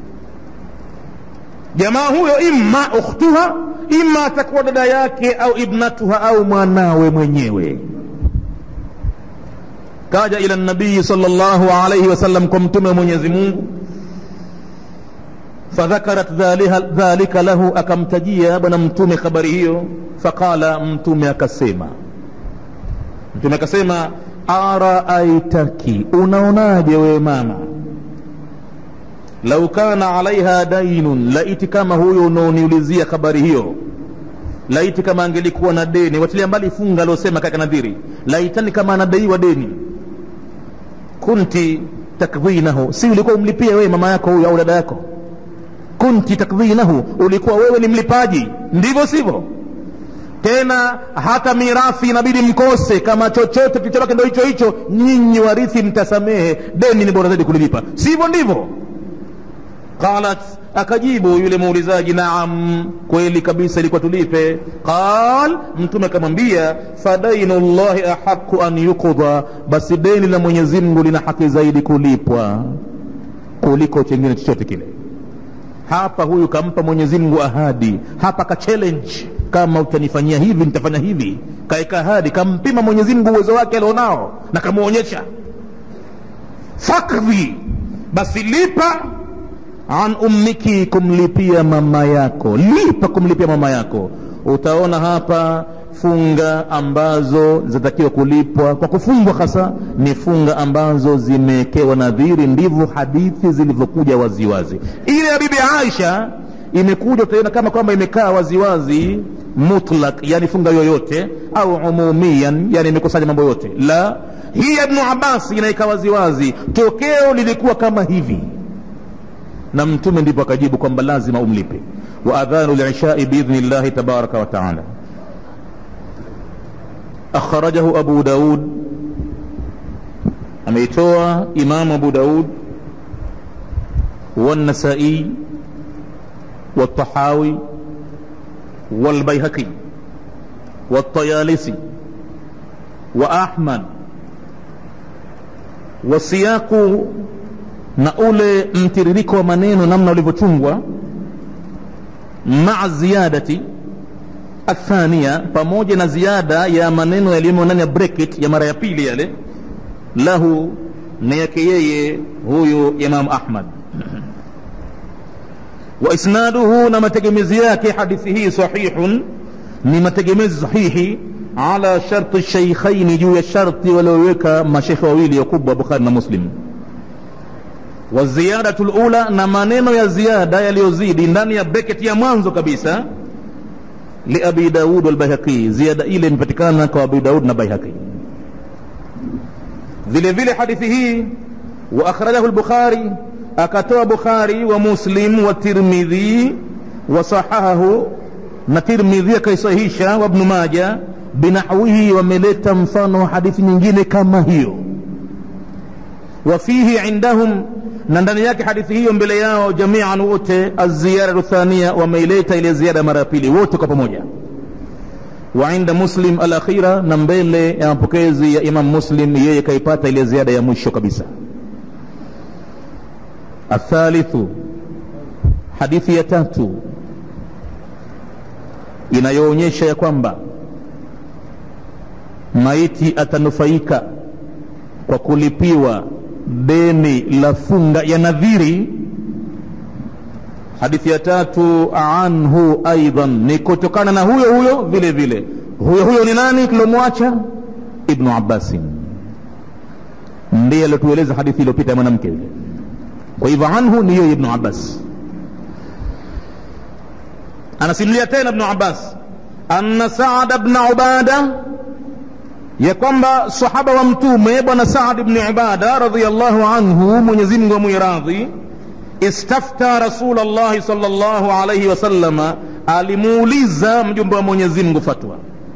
jamaa huyo imma ukhtuha ima atakuwa dada yake au ibnatuha au mwanawe mwenyewe kaja ila nabii sallallahu alayhi wasallam kwa mtume wa mwenyezi mungu fadhakarat dhalika lahu akamtajia bwana mtume habari hiyo faqala mtume akasema mtume akasema araaitaki unaonaje wewe mama lau kana alaiha dainun laiti kama huyo unaoniulizia habari hiyo laiti kama angelikuwa na deni watilia mbali funga aliosema kaka nadhiri laitani kama anadaiwa deni kunti takdhinahu si ulikuwa umlipia wewe mama yako huyo au dada yako kunti takdhinahu ulikuwa wewe ni mlipaji ndivyo sivyo tena hata mirathi inabidi mkose kama chochote kilichobaki ndo hicho hicho nyinyi warithi mtasamehe deni ni bora zaidi kulilipa sivyo ndivyo qalat akajibu yule muulizaji naam kweli kabisa ilikuwa tulipe qal mtume akamwambia fadainu llahi ahaqu an yuqda basi deni la mwenyezi mungu lina haki zaidi kulipwa kuliko chengine chochote kile hapa huyu kampa mwenyezi mungu ahadi hapa ka challenge kama utanifanyia hivi nitafanya hivi kaeka ahadi kampima mwenyezi mungu uwezo wake alionao na kamwonyesha fakdhi basi lipa an ummiki kumlipia mama yako lipa kumlipia mama yako utaona hapa funga ambazo zinatakiwa kulipwa kwa kufungwa hasa ni funga ambazo zimewekewa nadhiri ndivyo hadithi zilivyokuja waziwazi ile ya bibi aisha imekuja utaiona kama kwamba imekaa waziwazi mutlak yani funga yoyote au umumian yani imekusanya mambo yote la hii ya ibnu abbas inaika waziwazi tokeo lilikuwa kama hivi na mtume ndipo akajibu kwamba lazima umlipe wa adhanu lishai biidhni llahi tabaraka wa taala akhrajahu abu daud ameitoa imamu abu daud والنسائي والطحاوي والبيهقي والطيالسي وأحمد والسياق na ule mtiririko wa maneno namna ulivyochungwa maa ziyadati athania pamoja na ziada ya maneno yaliyomo ndani ya bracket ya mara ya pili yale lahu ni yake yeye huyu imam ahmad wa isnaduhu na mategemezi yake hadithi hii sahihun ni mategemezi sahihi ala sharti shaykhaini juu ya sharti walioweka mashekhe wawili wakubwa bukhari na muslim waziyadatu lula na maneno ya ziada yaliyozidi ndani ya breketi ya mwanzo kabisa liabi daud walbaihaqi ziada ile imepatikana kwa abi daud na baihaqi vile vile hadithi hii wa akhrajahu lbukhari akatoa bukhari wa muslim wa tirmidhi wa sahahahu na tirmidhi akaisahihisha wa ibnu maja binahwihi wameleta mfano wa hadithi nyingine kama hiyo wafihi indahum na ndani yake hadithi hiyo mbele yao jamian wote aziyaratu thania wameileta ile ziada mara ya pili wote kwa pamoja wa inda muslim alakhira na mbele ya mapokezi ya imam muslim yeye kaipata ile ziada ya mwisho kabisa athalithu hadithi ya tatu inayoonyesha ya kwamba maiti atanufaika kwa kulipiwa deni la funga ya nadhiri hadithi ya tatu anhu aidan ni kutokana na huyo huyo vile vile huyo huyo ni nani tulomwacha ibnu abbasin ndiye aliotueleza hadithi iliyopita ya mwanamke yule kwa hivyo anhu ni yeye ibnu abbas anasimulia tena ibnu abbas anna saada bna ubada ya kwamba sahaba wa mtume bwana saad bni ibada radiallahu anhu mwenyezi mungu amwiradhi istafta rasul llahi sal llahu alaihi wasalama alimuuliza mjumbe wa mwenyezi mungu fatwa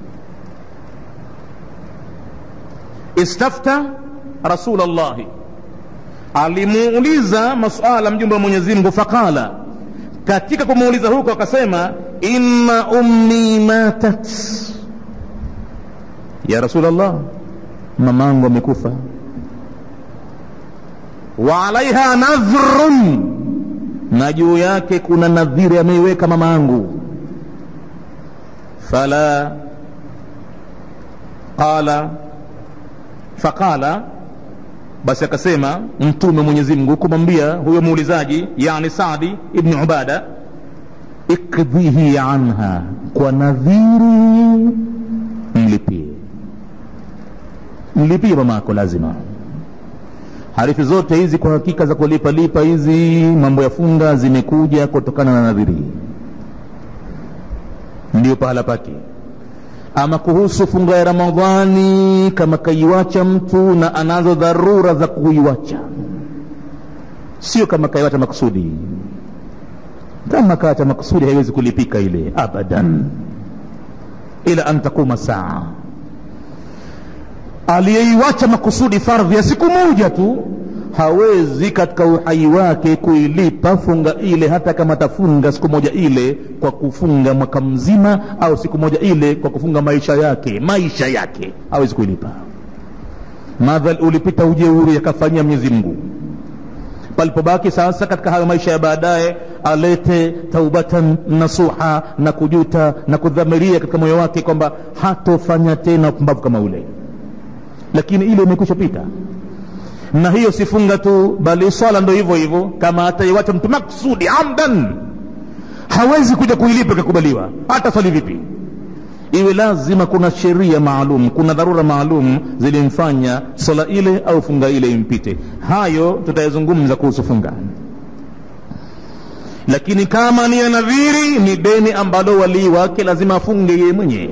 istafta rasul llahi alimuuliza masuala mjumbe wa mwenyezi mungu faqala katika kumuuliza huko akasema inna ummi matat ya rasulllah mamangu amekufa wa alaiha nadhrun na juu yake kuna nadhiri ameiweka mama yangu fala qala faqala basi akasema mtume mwenyezi mungu kumwambia huyo muulizaji yani sadi ibni ubada ikdhihi anha kwa nadhiri mlipie mlipie mama yako lazima harifu zote hizi kwa hakika za kulipa lipa hizi mambo ya funga zimekuja kutokana na nadhiri ndiyo pahala pake ama kuhusu funga ya ramadhani kama kaiwacha mtu na anazo dharura za kuiwacha sio kama kaiwacha makusudi kama kaacha makusudi haiwezi kulipika ile abadan ila an takuma saa aliyeiwacha makusudi fardhi ya siku moja tu hawezi katika uhai wake kuilipa funga ile hata kama atafunga siku moja ile kwa kufunga mwaka mzima au siku moja ile kwa kufunga maisha yake maisha yake hawezi kuilipa madhal ulipita ujeuri yakafanyia mwenyezi mungu palipobaki sasa katika hayo maisha ya baadaye alete taubatan nasuha na kujuta na kudhamiria katika moyo wake kwamba hatofanya tena upumbavu kama ule lakini ile imekwisha pita na hiyo sifunga tu bali swala ndo hivyo hivyo kama ataiwacha mtu maksudi amdan hawezi kuja kuilipa ikakubaliwa hata swali vipi iwe lazima kuna sheria maalum kuna dharura maalum zilimfanya swala ile au funga ile impite hayo tutayazungumza kuhusu funga lakini kama ni ya nadhiri ni deni ambalo walii wake lazima afunge yeye mwenyewe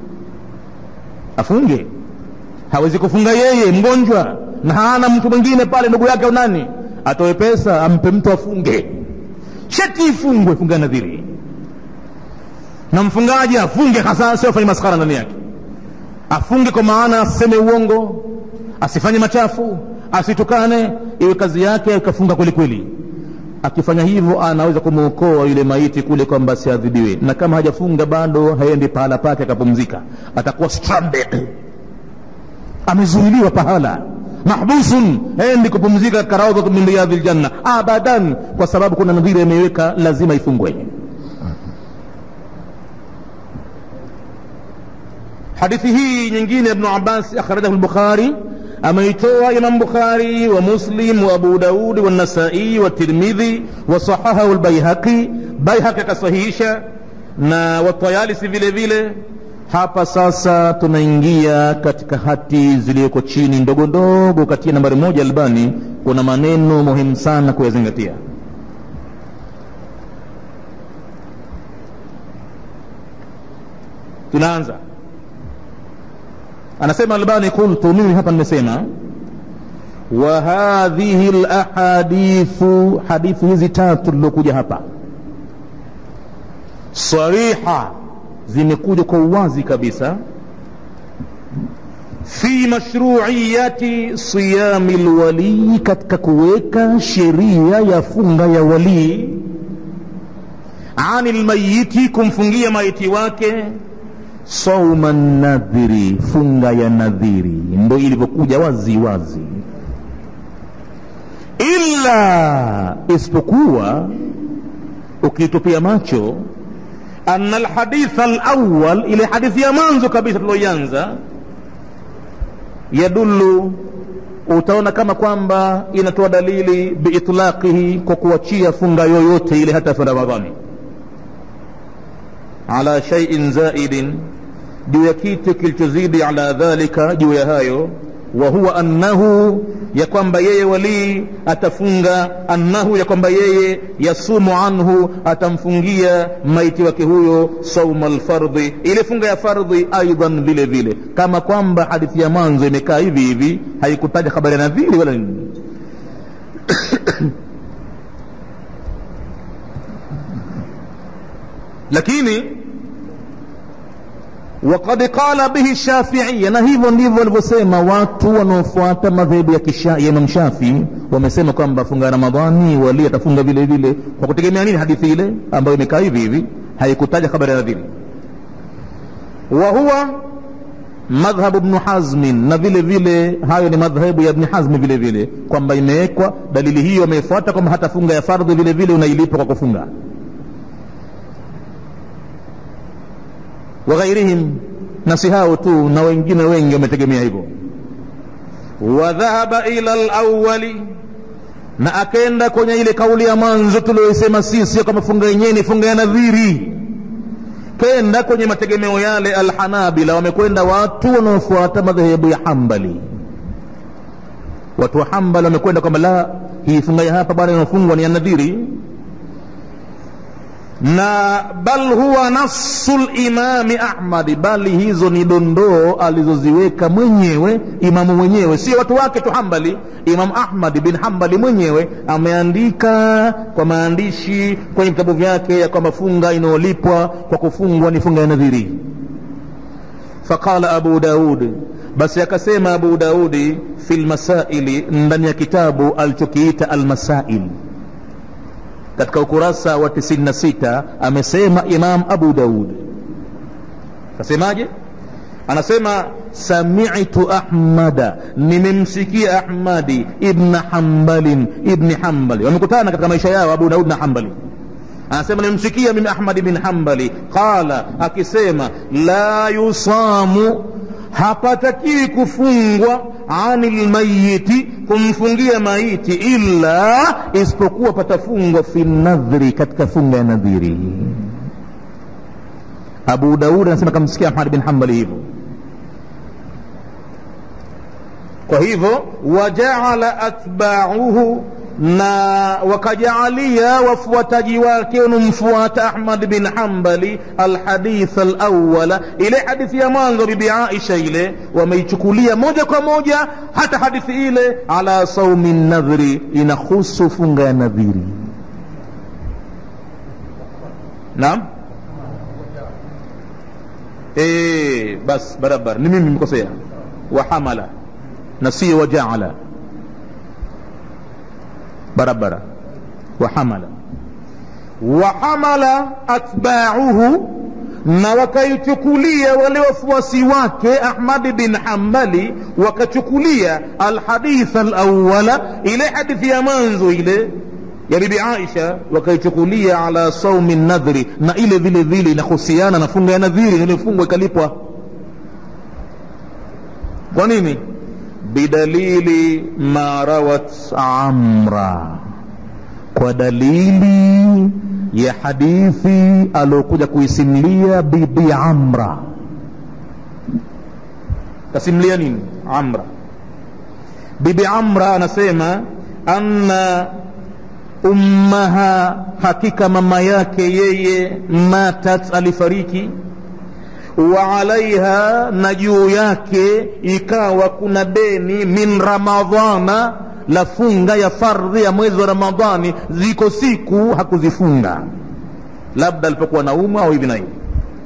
afunge hawezi kufunga yeye mgonjwa na hana mtu mwingine pale ndugu yake au nani atoe pesa ampe mtu afunge sheti ifungwe funga nadhiri na mfungaji afunge hasa sio afanye maskara ndani yake afunge kwa maana asiseme uongo asifanye machafu asitukane iwe kazi yake akafunga kweli kweli akifanya hivyo anaweza kumwokoa yule maiti kule kwamba asiadhibiwe na kama hajafunga bado haendi pahala pake akapumzika atakuwa stranded amezuiliwa pahala mahbusun endi kupumzika karaudhatu min riyadhi ljanna abadan kwa sababu kuna nadhiri imeweka lazima ifungwe hadithi hii nyingine ibnu abbas akhrajahu lbukhari ameitoa imam bukhari wa muslim wa abu daudi wanasai watirmidhi wasahahahu lbaihaqi baihaqi akasahihisha na watayalisi vile vile hapa sasa tunaingia katika hati zilizoko chini ndogo ndogo katika nambari moja albani kuna maneno muhimu sana kuyazingatia tunaanza anasema albani qultu mimi hapa nimesema wa hadhihi lahadithu hadithi hizi tatu lilokuja hapa sariha zimekuja kwa uwazi kabisa fi mashruiyati siyami lwalii katika kuweka sheria ya funga ya walii ani lmayiti kumfungia maiti wake sauma nadhiri funga ya nadhiri ndo ilivyokuja wazi wazi illa isipokuwa ukitupia macho ana alhaditha alawal ile hadithi ya mwanzo kabisa tulioianza yadullu utaona kama kwamba inatoa dalili biitlaqihi kwa kuachia funga yoyote ile hata funga ramadhani ala shaiin zaidin juu ya kitu kilichozidi ala dhalika juu ya hayo wa huwa annahu ya kwamba yeye walii atafunga annahu ya kwamba yeye yasumu anhu atamfungia maiti wake huyo sauma lfardhi ile funga ya fardhi aidan vile vile kama kwamba hadithi ya mwanzo imekaa hivi hivi haikutaja habari ya nadhiri wala nini lakini وقد قال به الشافعية na hivyo ndivyo walivyosema watu wanaofuata madhehebu ya, ya Imam Shafi wamesema kwamba funga Ramadhani wali atafunga vile vile kwa kutegemea nini hadithi ile ambayo imekaa hivi hivi haikutaja habari ya nadhiri wa huwa madhhabu ibn Hazm na vile vile hayo ni madhhabu ya Ibn Hazm vile vile kwamba imewekwa dalili hiyo ameifuata kwamba hata funga ya fardhi vile vile unailipa kwa kufunga waghairihim na si hao tu na wengine wengi wametegemea hivyo wadhahaba ila lawali na akenda kwenye ile kauli ya mwanzo tulioisema sisi kama funga yenyewe ni funga ya nadhiri kenda kwenye mategemeo yale alhanabila wamekwenda watu wanaofuata madhehebu ya hambali watu wa hambali wamekwenda kwamba la hii funga ya hapa bwana inafungwa ni ya nadhiri na bal huwa nafsu limami ahmadi bali hizo ni dondoo alizoziweka mwenyewe imamu mwenyewe sio watu wake tu hambali imamu ahmad bin hambali mwenyewe ameandika kwa maandishi kwenye vitabu vyake ya kwamba funga inayolipwa kwa kufungwa ni funga ya nadhiri faqala abu daud basi akasema abu daudi fi lmasaili ndani ya kitabu alichokiita almasail katika ukurasa wa 96 amesema imam abu daud kasemaje anasema samitu ahmada nimemsikia ahmadi ibna hambalin ibni hambali wamekutana katika maisha yao abu daud na hambali anasema nimsikia mimi ahmadi bin hambali qala akisema la yusamu hapatakiwi kufungwa ani lmayiti kumfungia maiti illa isipokuwa patafungwa fi nadhri katika funga ya nadhiri abu daud anasema kamsikia ahmad bin hambali hivyo kwa hivyo wajaala atbauhu na wakajaalia wafuataji wake wanamfuata ahmad bin hambali alhadith alawala ile hadithi ya mwanzo bibi aisha ile wameichukulia moja kwa moja hata hadithi ile ala saumi nadhri inahusu funga ya nadhiri naam e, bas barabara ni mimi nimekosea wahamala na sio wajaala barabara wahamala wahamala atbauhu na wakaichukulia wale wafuasi wake ahmadi bin hambali wakachukulia alhadith alawala ile hadithi ya mwanzo ile ya bibi aisha wakaichukulia ala saumi nadhri na ile vile vile inahusiana na funga ya nadhiri iliyofungwa ikalipwa kwa nini bidalili ma rawat amra kwa dalili ya hadithi aliokuja kuisimulia bibi amra kasimulia nini amra bibi amra anasema anna ummaha hakika mama yake yeye matat alifariki wa alaiha na juu yake ikawa kuna deni min ramadhana la funga ya fardhi ya mwezi wa ramadhani ziko siku hakuzifunga labda alipokuwa naumwa au hivi na hivi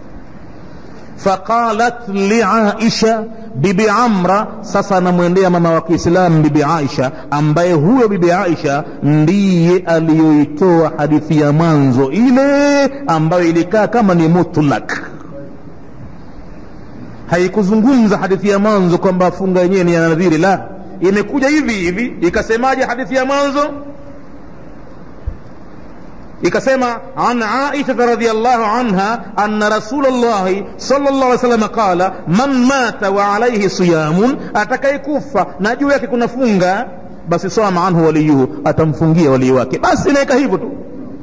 faqalat liaisha bibi amra sasa anamwendea mama wa kiislam bibi aisha ambaye huyo bibi aisha ndiye aliyoitoa hadithi ya mwanzo ile ambayo ilikaa kama ni mutlak haikuzungumza hadithi ya mwanzo kwamba funga yenyewe ni ya nadhiri la imekuja hivi hivi ikasemaje hadithi ya mwanzo ikasema an aisha radiallahu anha anna rasul llahi sal llah alih wasallam qala man mata wa alaihi siyamun atakayekufa na juu yake kuna funga basi sama anhu waliyuhu atamfungia walii wake basi inaweka hivyo tu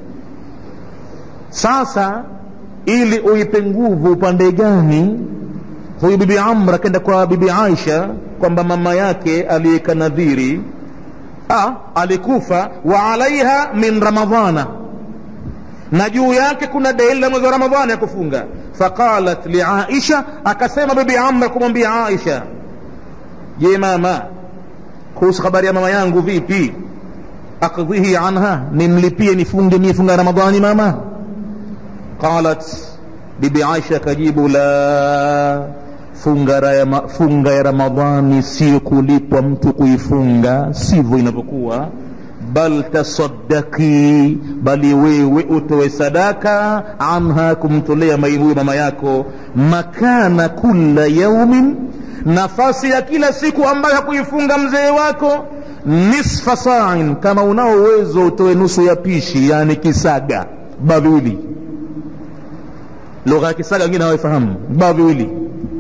sasa ili uipe nguvu upande gani huyu bibi amr akenda kwa bibi aisha kwamba mama yake aliyeka nadhiri ah, alikufa wa alaiha min ramadhana na juu yake kuna deni la mwezi wa ramadhani ya kufunga faqalat liaisha akasema bibi amr kumwambia aisha je mama kuhusu habari ya mama yangu vipi akdhihi anha nimlipie nifunge mie funga ya ramadhani mama qalat bibi aisha akajibu la funga ya, funga ya ramadhani sio kulipwa mtu kuifunga sivyo inavyokuwa bal tasaddaki bali wewe utoe sadaka anha kumtolea huyo mama yako makana kula yaumin nafasi ya kila siku ambayo hakuifunga mzee wako nisfa sa'in kama unao uwezo utoe nusu ya pishi yani kisaga ba viwili lugha ya kisaga wengine hawaifahamu ba viwili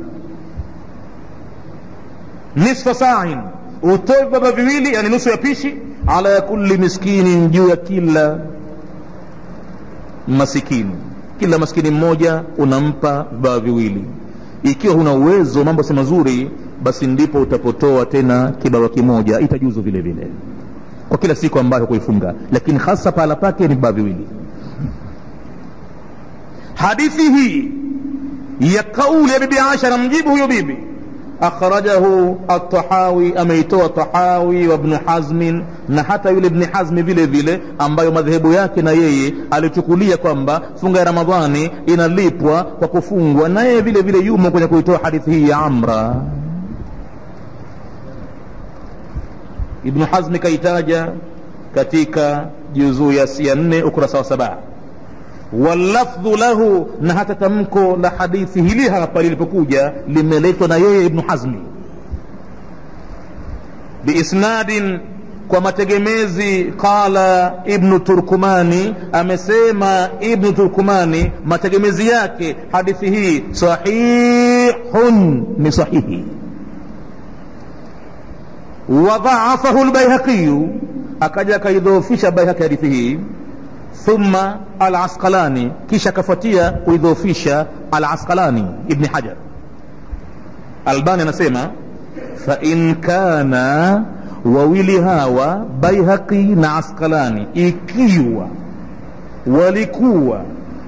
nisfa sa'in utoe baba viwili yani nusu ya pishi ala kulli miskinin juu ya kila masikini kila maskini mmoja unampa vibaa viwili ikiwa huna uwezo mambo si mazuri basi ndipo utapotoa tena kibaba kimoja itajuzu vile vile kwa kila siku ambayo kuifunga lakini hasa pahala pake ni vibaa viwili hadithi hii ya kauli ya bibi aisha namjibu huyo bibi akhrajahu atahawi ameitoa tahawi wa ibn hazmin na hata yule ibn hazmi vile vile ambayo madhehebu yake na yeye alichukulia kwamba funga ya ramadhani inalipwa kwa kufungwa na yeye vile vile yumo kwenye kuitoa hadithi hii ya amra ibnu hazmi kaitaja katika juzuu ya nne ukurasa wa saba wallafdhu lahu na hata tamko la hadithi hili hapa lilipokuja limeletwa na yeye ibnu hazmi biisnadin kwa mategemezi qala ibnu turkumani amesema ibnu turkumani mategemezi yake hadithi hii sahihun ni sahihi wadhaafahu lbaihaqiyu akaja akaidhoofisha baihaqi hadithi hii thumma alasqalani kisha akafuatia kuidhoofisha alasqalani ibni hajar albani anasema fain kana wawili hawa baihaqi na asqalani ikiwa walikuwa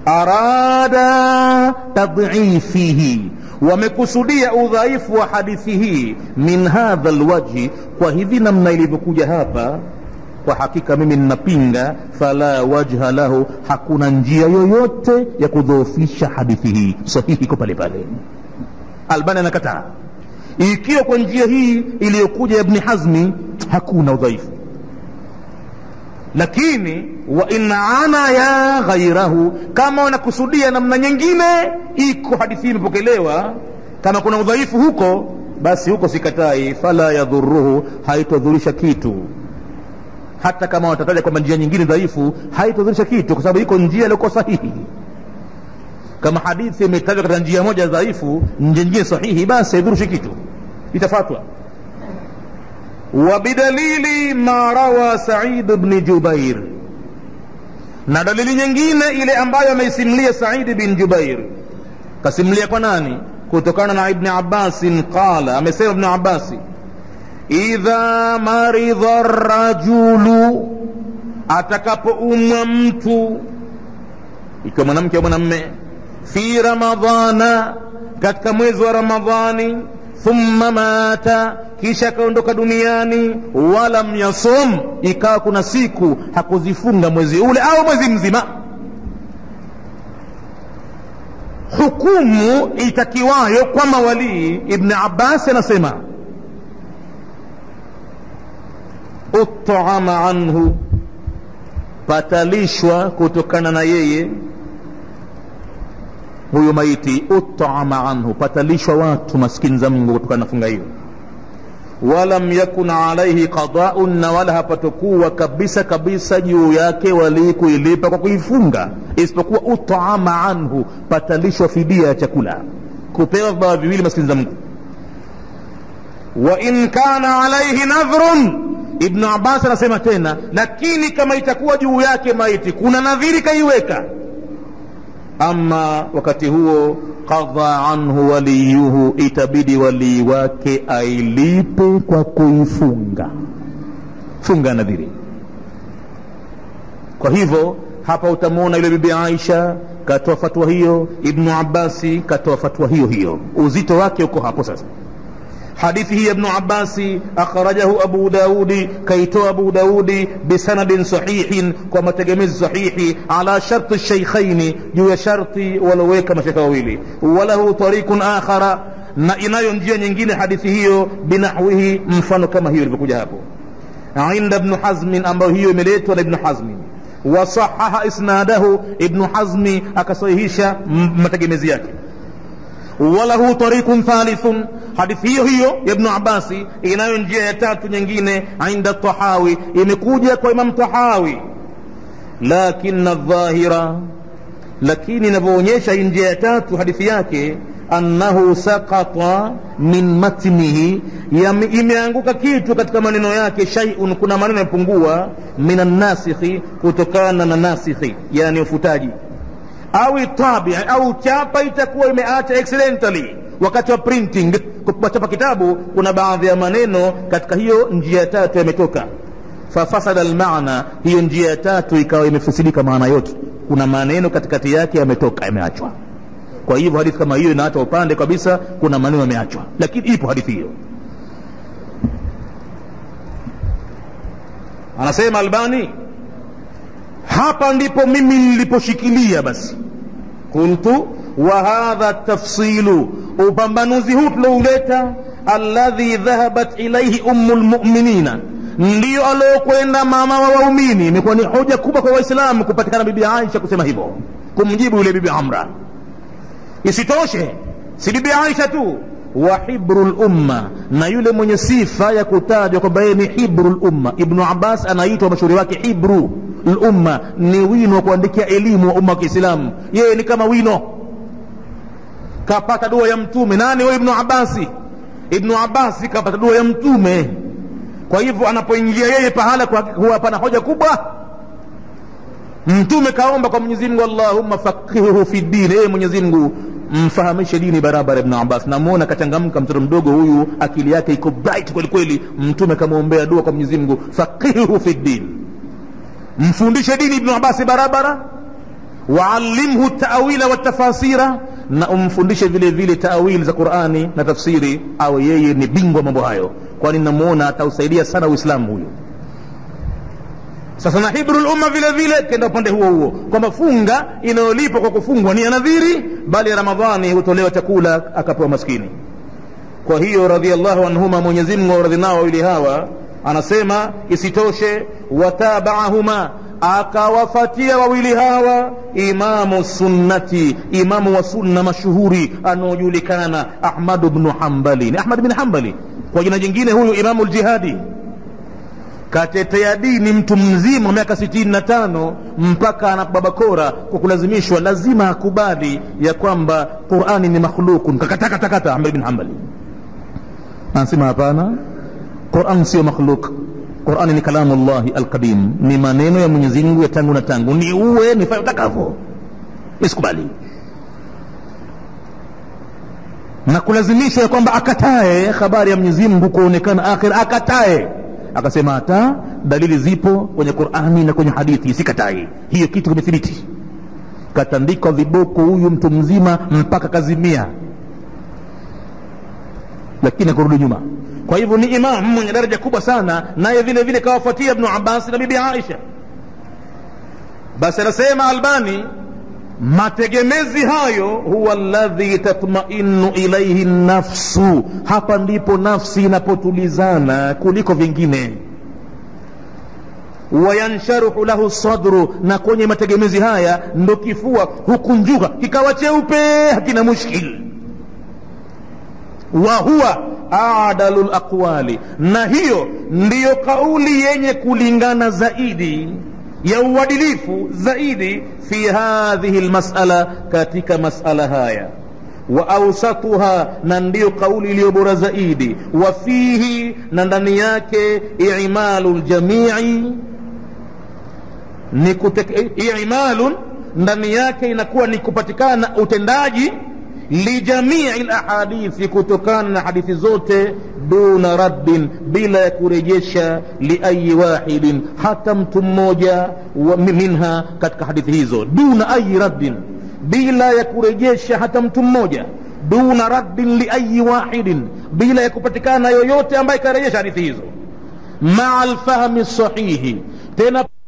arada tadhifihi wamekusudia udhaifu wa hadithi hii min hadha lwajhi kwa hivi namna ilivyokuja hapa kwa hakika mimi ninapinga fala wajha lahu hakuna njia yoyote ya kudhoofisha hadithi hii sahihi iko pale pale albani anakataa ikiwa kwa njia hii iliyokuja ya ibni hazmi hakuna udhaifu lakini wa in ana ya ghairahu kama wanakusudia namna nyingine iko hadithi hii imepokelewa kama kuna udhaifu huko basi huko sikatai fala yadhuruhu haitodhurisha kitu hata kama watataja kwamba njia nyingine dhaifu haitodhurisha kitu kwa sababu iko njia iliyokuwa sahihi kama hadithi imetajwa katika njia moja dhaifu njia nyingine sahihi basi haidhurushi kitu itafatwa وبدليل ما روى سعيد بن جبير na dalili nyingine ile ambayo ameisimulia saidi bin jubair kasimulia kwa nani kutokana na ibni abbasin qala amesema ibni abasi idha maridha rajulu atakapoumwa mtu ikiwa mwanamke au mwanamme fi ramadhana katika mwezi wa ramadhani thumma mata kisha akaondoka duniani walam yasum ikawa kuna siku hakuzifunga mwezi ule au mwezi mzima hukumu itakiwayo kwa mawalii ibni abbas anasema utama anhu patalishwa kutokana na yeye huyo maiti utama anhu patalishwa watu maskini za mungu kutokana na funga hiyo walam yakun alaihi qadaun na wala hapatokuwa kabisa kabisa juu yake walii kuilipa kwa kuifunga isipokuwa utama anhu patalishwa fidia ya chakula kupewa vibawa viwili maskini za mungu wa in kana alaihi nadhrun ibnu abbas anasema tena lakini kama itakuwa juu yake maiti kuna nadhiri kaiweka ama wakati huo qadha anhu waliyuhu itabidi walii wake ailipe kwa kuifunga funga nadhiri kwa hivyo hapa utamwona yule bibi aisha katoa fatwa hiyo ibnu abasi katoa fatwa hiyo hiyo uzito wake uko hapo sasa hadithi hii ya ibnu abasi akhrajahu abu daudi kaitoa abu daudi bisanadin sahihin kwa mategemezi sahihi ala sharti shaykhaini juu ya sharti waloweka mashekha wawili walahu tariqun akhara na inayo njia nyingine hadithi hiyo binahwihi mfano kama hiyo ilivyokuja hapo inda ibnu hazmin ambayo hiyo imeletwa na ibnu hazmin wasahaha isnadahu ibnu hazmi akasahihisha mategemezi yake walahu tariqun thalithun hadithi hiyo hiyo ya ibnu abasi inayo njia ya tatu nyingine inda tahawi imekuja kwa imam tahawi lakina dhahira lakini inavyoonyesha hii njia ya tatu hadithi yake annahu sakata min matnihi imeanguka kitu katika maneno yake shaiun kuna maneno yamepungua min annasikhi kutokana na nasikhi yani ufutaji au tabi au chapa itakuwa imeacha accidentally wakati wa printing kuchapa kitabu kuna baadhi ya maneno katika hiyo njia ya tatu yametoka fafasada almaana hiyo njia ya tatu ikawa imefusidika maana yote kuna maneno katikati yake yametoka yameachwa kwa hivyo hadithi kama hiyo inaacha upande kabisa kuna maneno yameachwa lakini ipo hadithi hiyo anasema albani hapa ndipo mimi niliposhikilia basi qultu wa hadha tafsilu upambanuzi huu tulouleta alladhi dhahabat ilaihi ummu lmuminina ndiyo aliokwenda mama wa waumini imekuwa ni hoja kubwa kwa waislamu kupatikana bibi aisha kusema hivyo kumjibu yule bibi amra isitoshe si bibi aisha tu wa hibru lumma na yule mwenye sifa ya kutajwa kwamba yeye ni hibru lumma ibnu abbas anaitwa mashuhuri wake hibru lumma ni wino wa kuandikia elimu wa umma wa kiislamu yeye ni kama wino kapata dua ya mtume nani huyo ibnu abasi ibnu abasi kapata dua ya mtume kwa hivyo anapoingia yeye pahala huwa pana hoja kubwa mtume kaomba kwa mwenyezi mungu allahumma faqihuhu fi dini yeye mwenyezi mungu mfahamishe dini barabara ibn abbas namwona kachangamka mtoto mdogo huyu akili yake iko bright kweli kweli mtume kamwombea dua kwa mwenyezi mungu faqihuhu fi din mfundishe dini ibnu abasi barabara waallimhu tawila watafasira na umfundishe vile vile tawili za qurani na tafsiri awe yeye ni bingwa mambo hayo kwani namwona atausaidia sana uislamu huyo sasa na hibru lumma vile vile kenda upande huo huo kwamba funga inayolipwa kwa kufungwa ni ya nadhiri bali ya ramadhani hutolewa chakula akapewa maskini kwa hiyo radiallahu anhuma mwenyezimngu auradhi nao wawili hawa anasema isitoshe watabaahuma akawafatia wawili hawa imamu sunnati imamu wa sunna mashuhuri anaojulikana ahmadu bnu hambali ni ahmad bin hambali kwa jina jingine huyu imamu ljihadi katetea dini mtu mzima miaka sitini na tano mpaka anababakora kwa kulazimishwa lazima akubali ya kwamba qurani ni makhlukun kakatakatakata ahmad bin hambali anasema hapana quran sio makhluk qurani ni kalamu llahi alqadim ni maneno ya mwenyezi mungu ya tangu na tangu ni uwe nifanye utakavyo isikubali na kulazimishwa ya kwamba akatae habari ya mwenyezi mungu kuonekana akhira akatae akasema hata dalili zipo kwenye qurani na kwenye hadithi sikatai hiyo kitu kimethibiti katandikwa viboko huyu mtu mzima mpaka kazimia lakini akurudi nyuma kwa hivyo ni imam mwenye daraja kubwa sana naye vile vile kawafuatia ibnu abbas na bibi aisha basi anasema albani mategemezi hayo huwa ladhi tatmainu ilaihi nafsu hapa ndipo nafsi inapotulizana kuliko vingine wayansharuhu lahu sadru na kwenye mategemezi haya ndo kifua hukunjuka kikawa cheupe hakina mushkil wa huwa adalu laqwali na hiyo ndiyo kauli yenye kulingana zaidi ya uadilifu zaidi fi hadhihi lmasala katika masala haya wa ausatuha na ndiyo kauli iliyo bora zaidi wa fihi na ndani yake imalu ljamii ni imalun ndani yake inakuwa ni kupatikana utendaji lijamii lahadithi kutokana na hadithi zote duna raddin bila ya kurejesha liayi wahidin hata mtu mmoja minha katika hadithi hizo duna ayi raddin bila ya kurejesha hata mtu mmoja duna raddin liayi wahidin bila ya kupatikana yoyote ambaye ikarejesha hadithi hizo maa lfahmi sahihi tena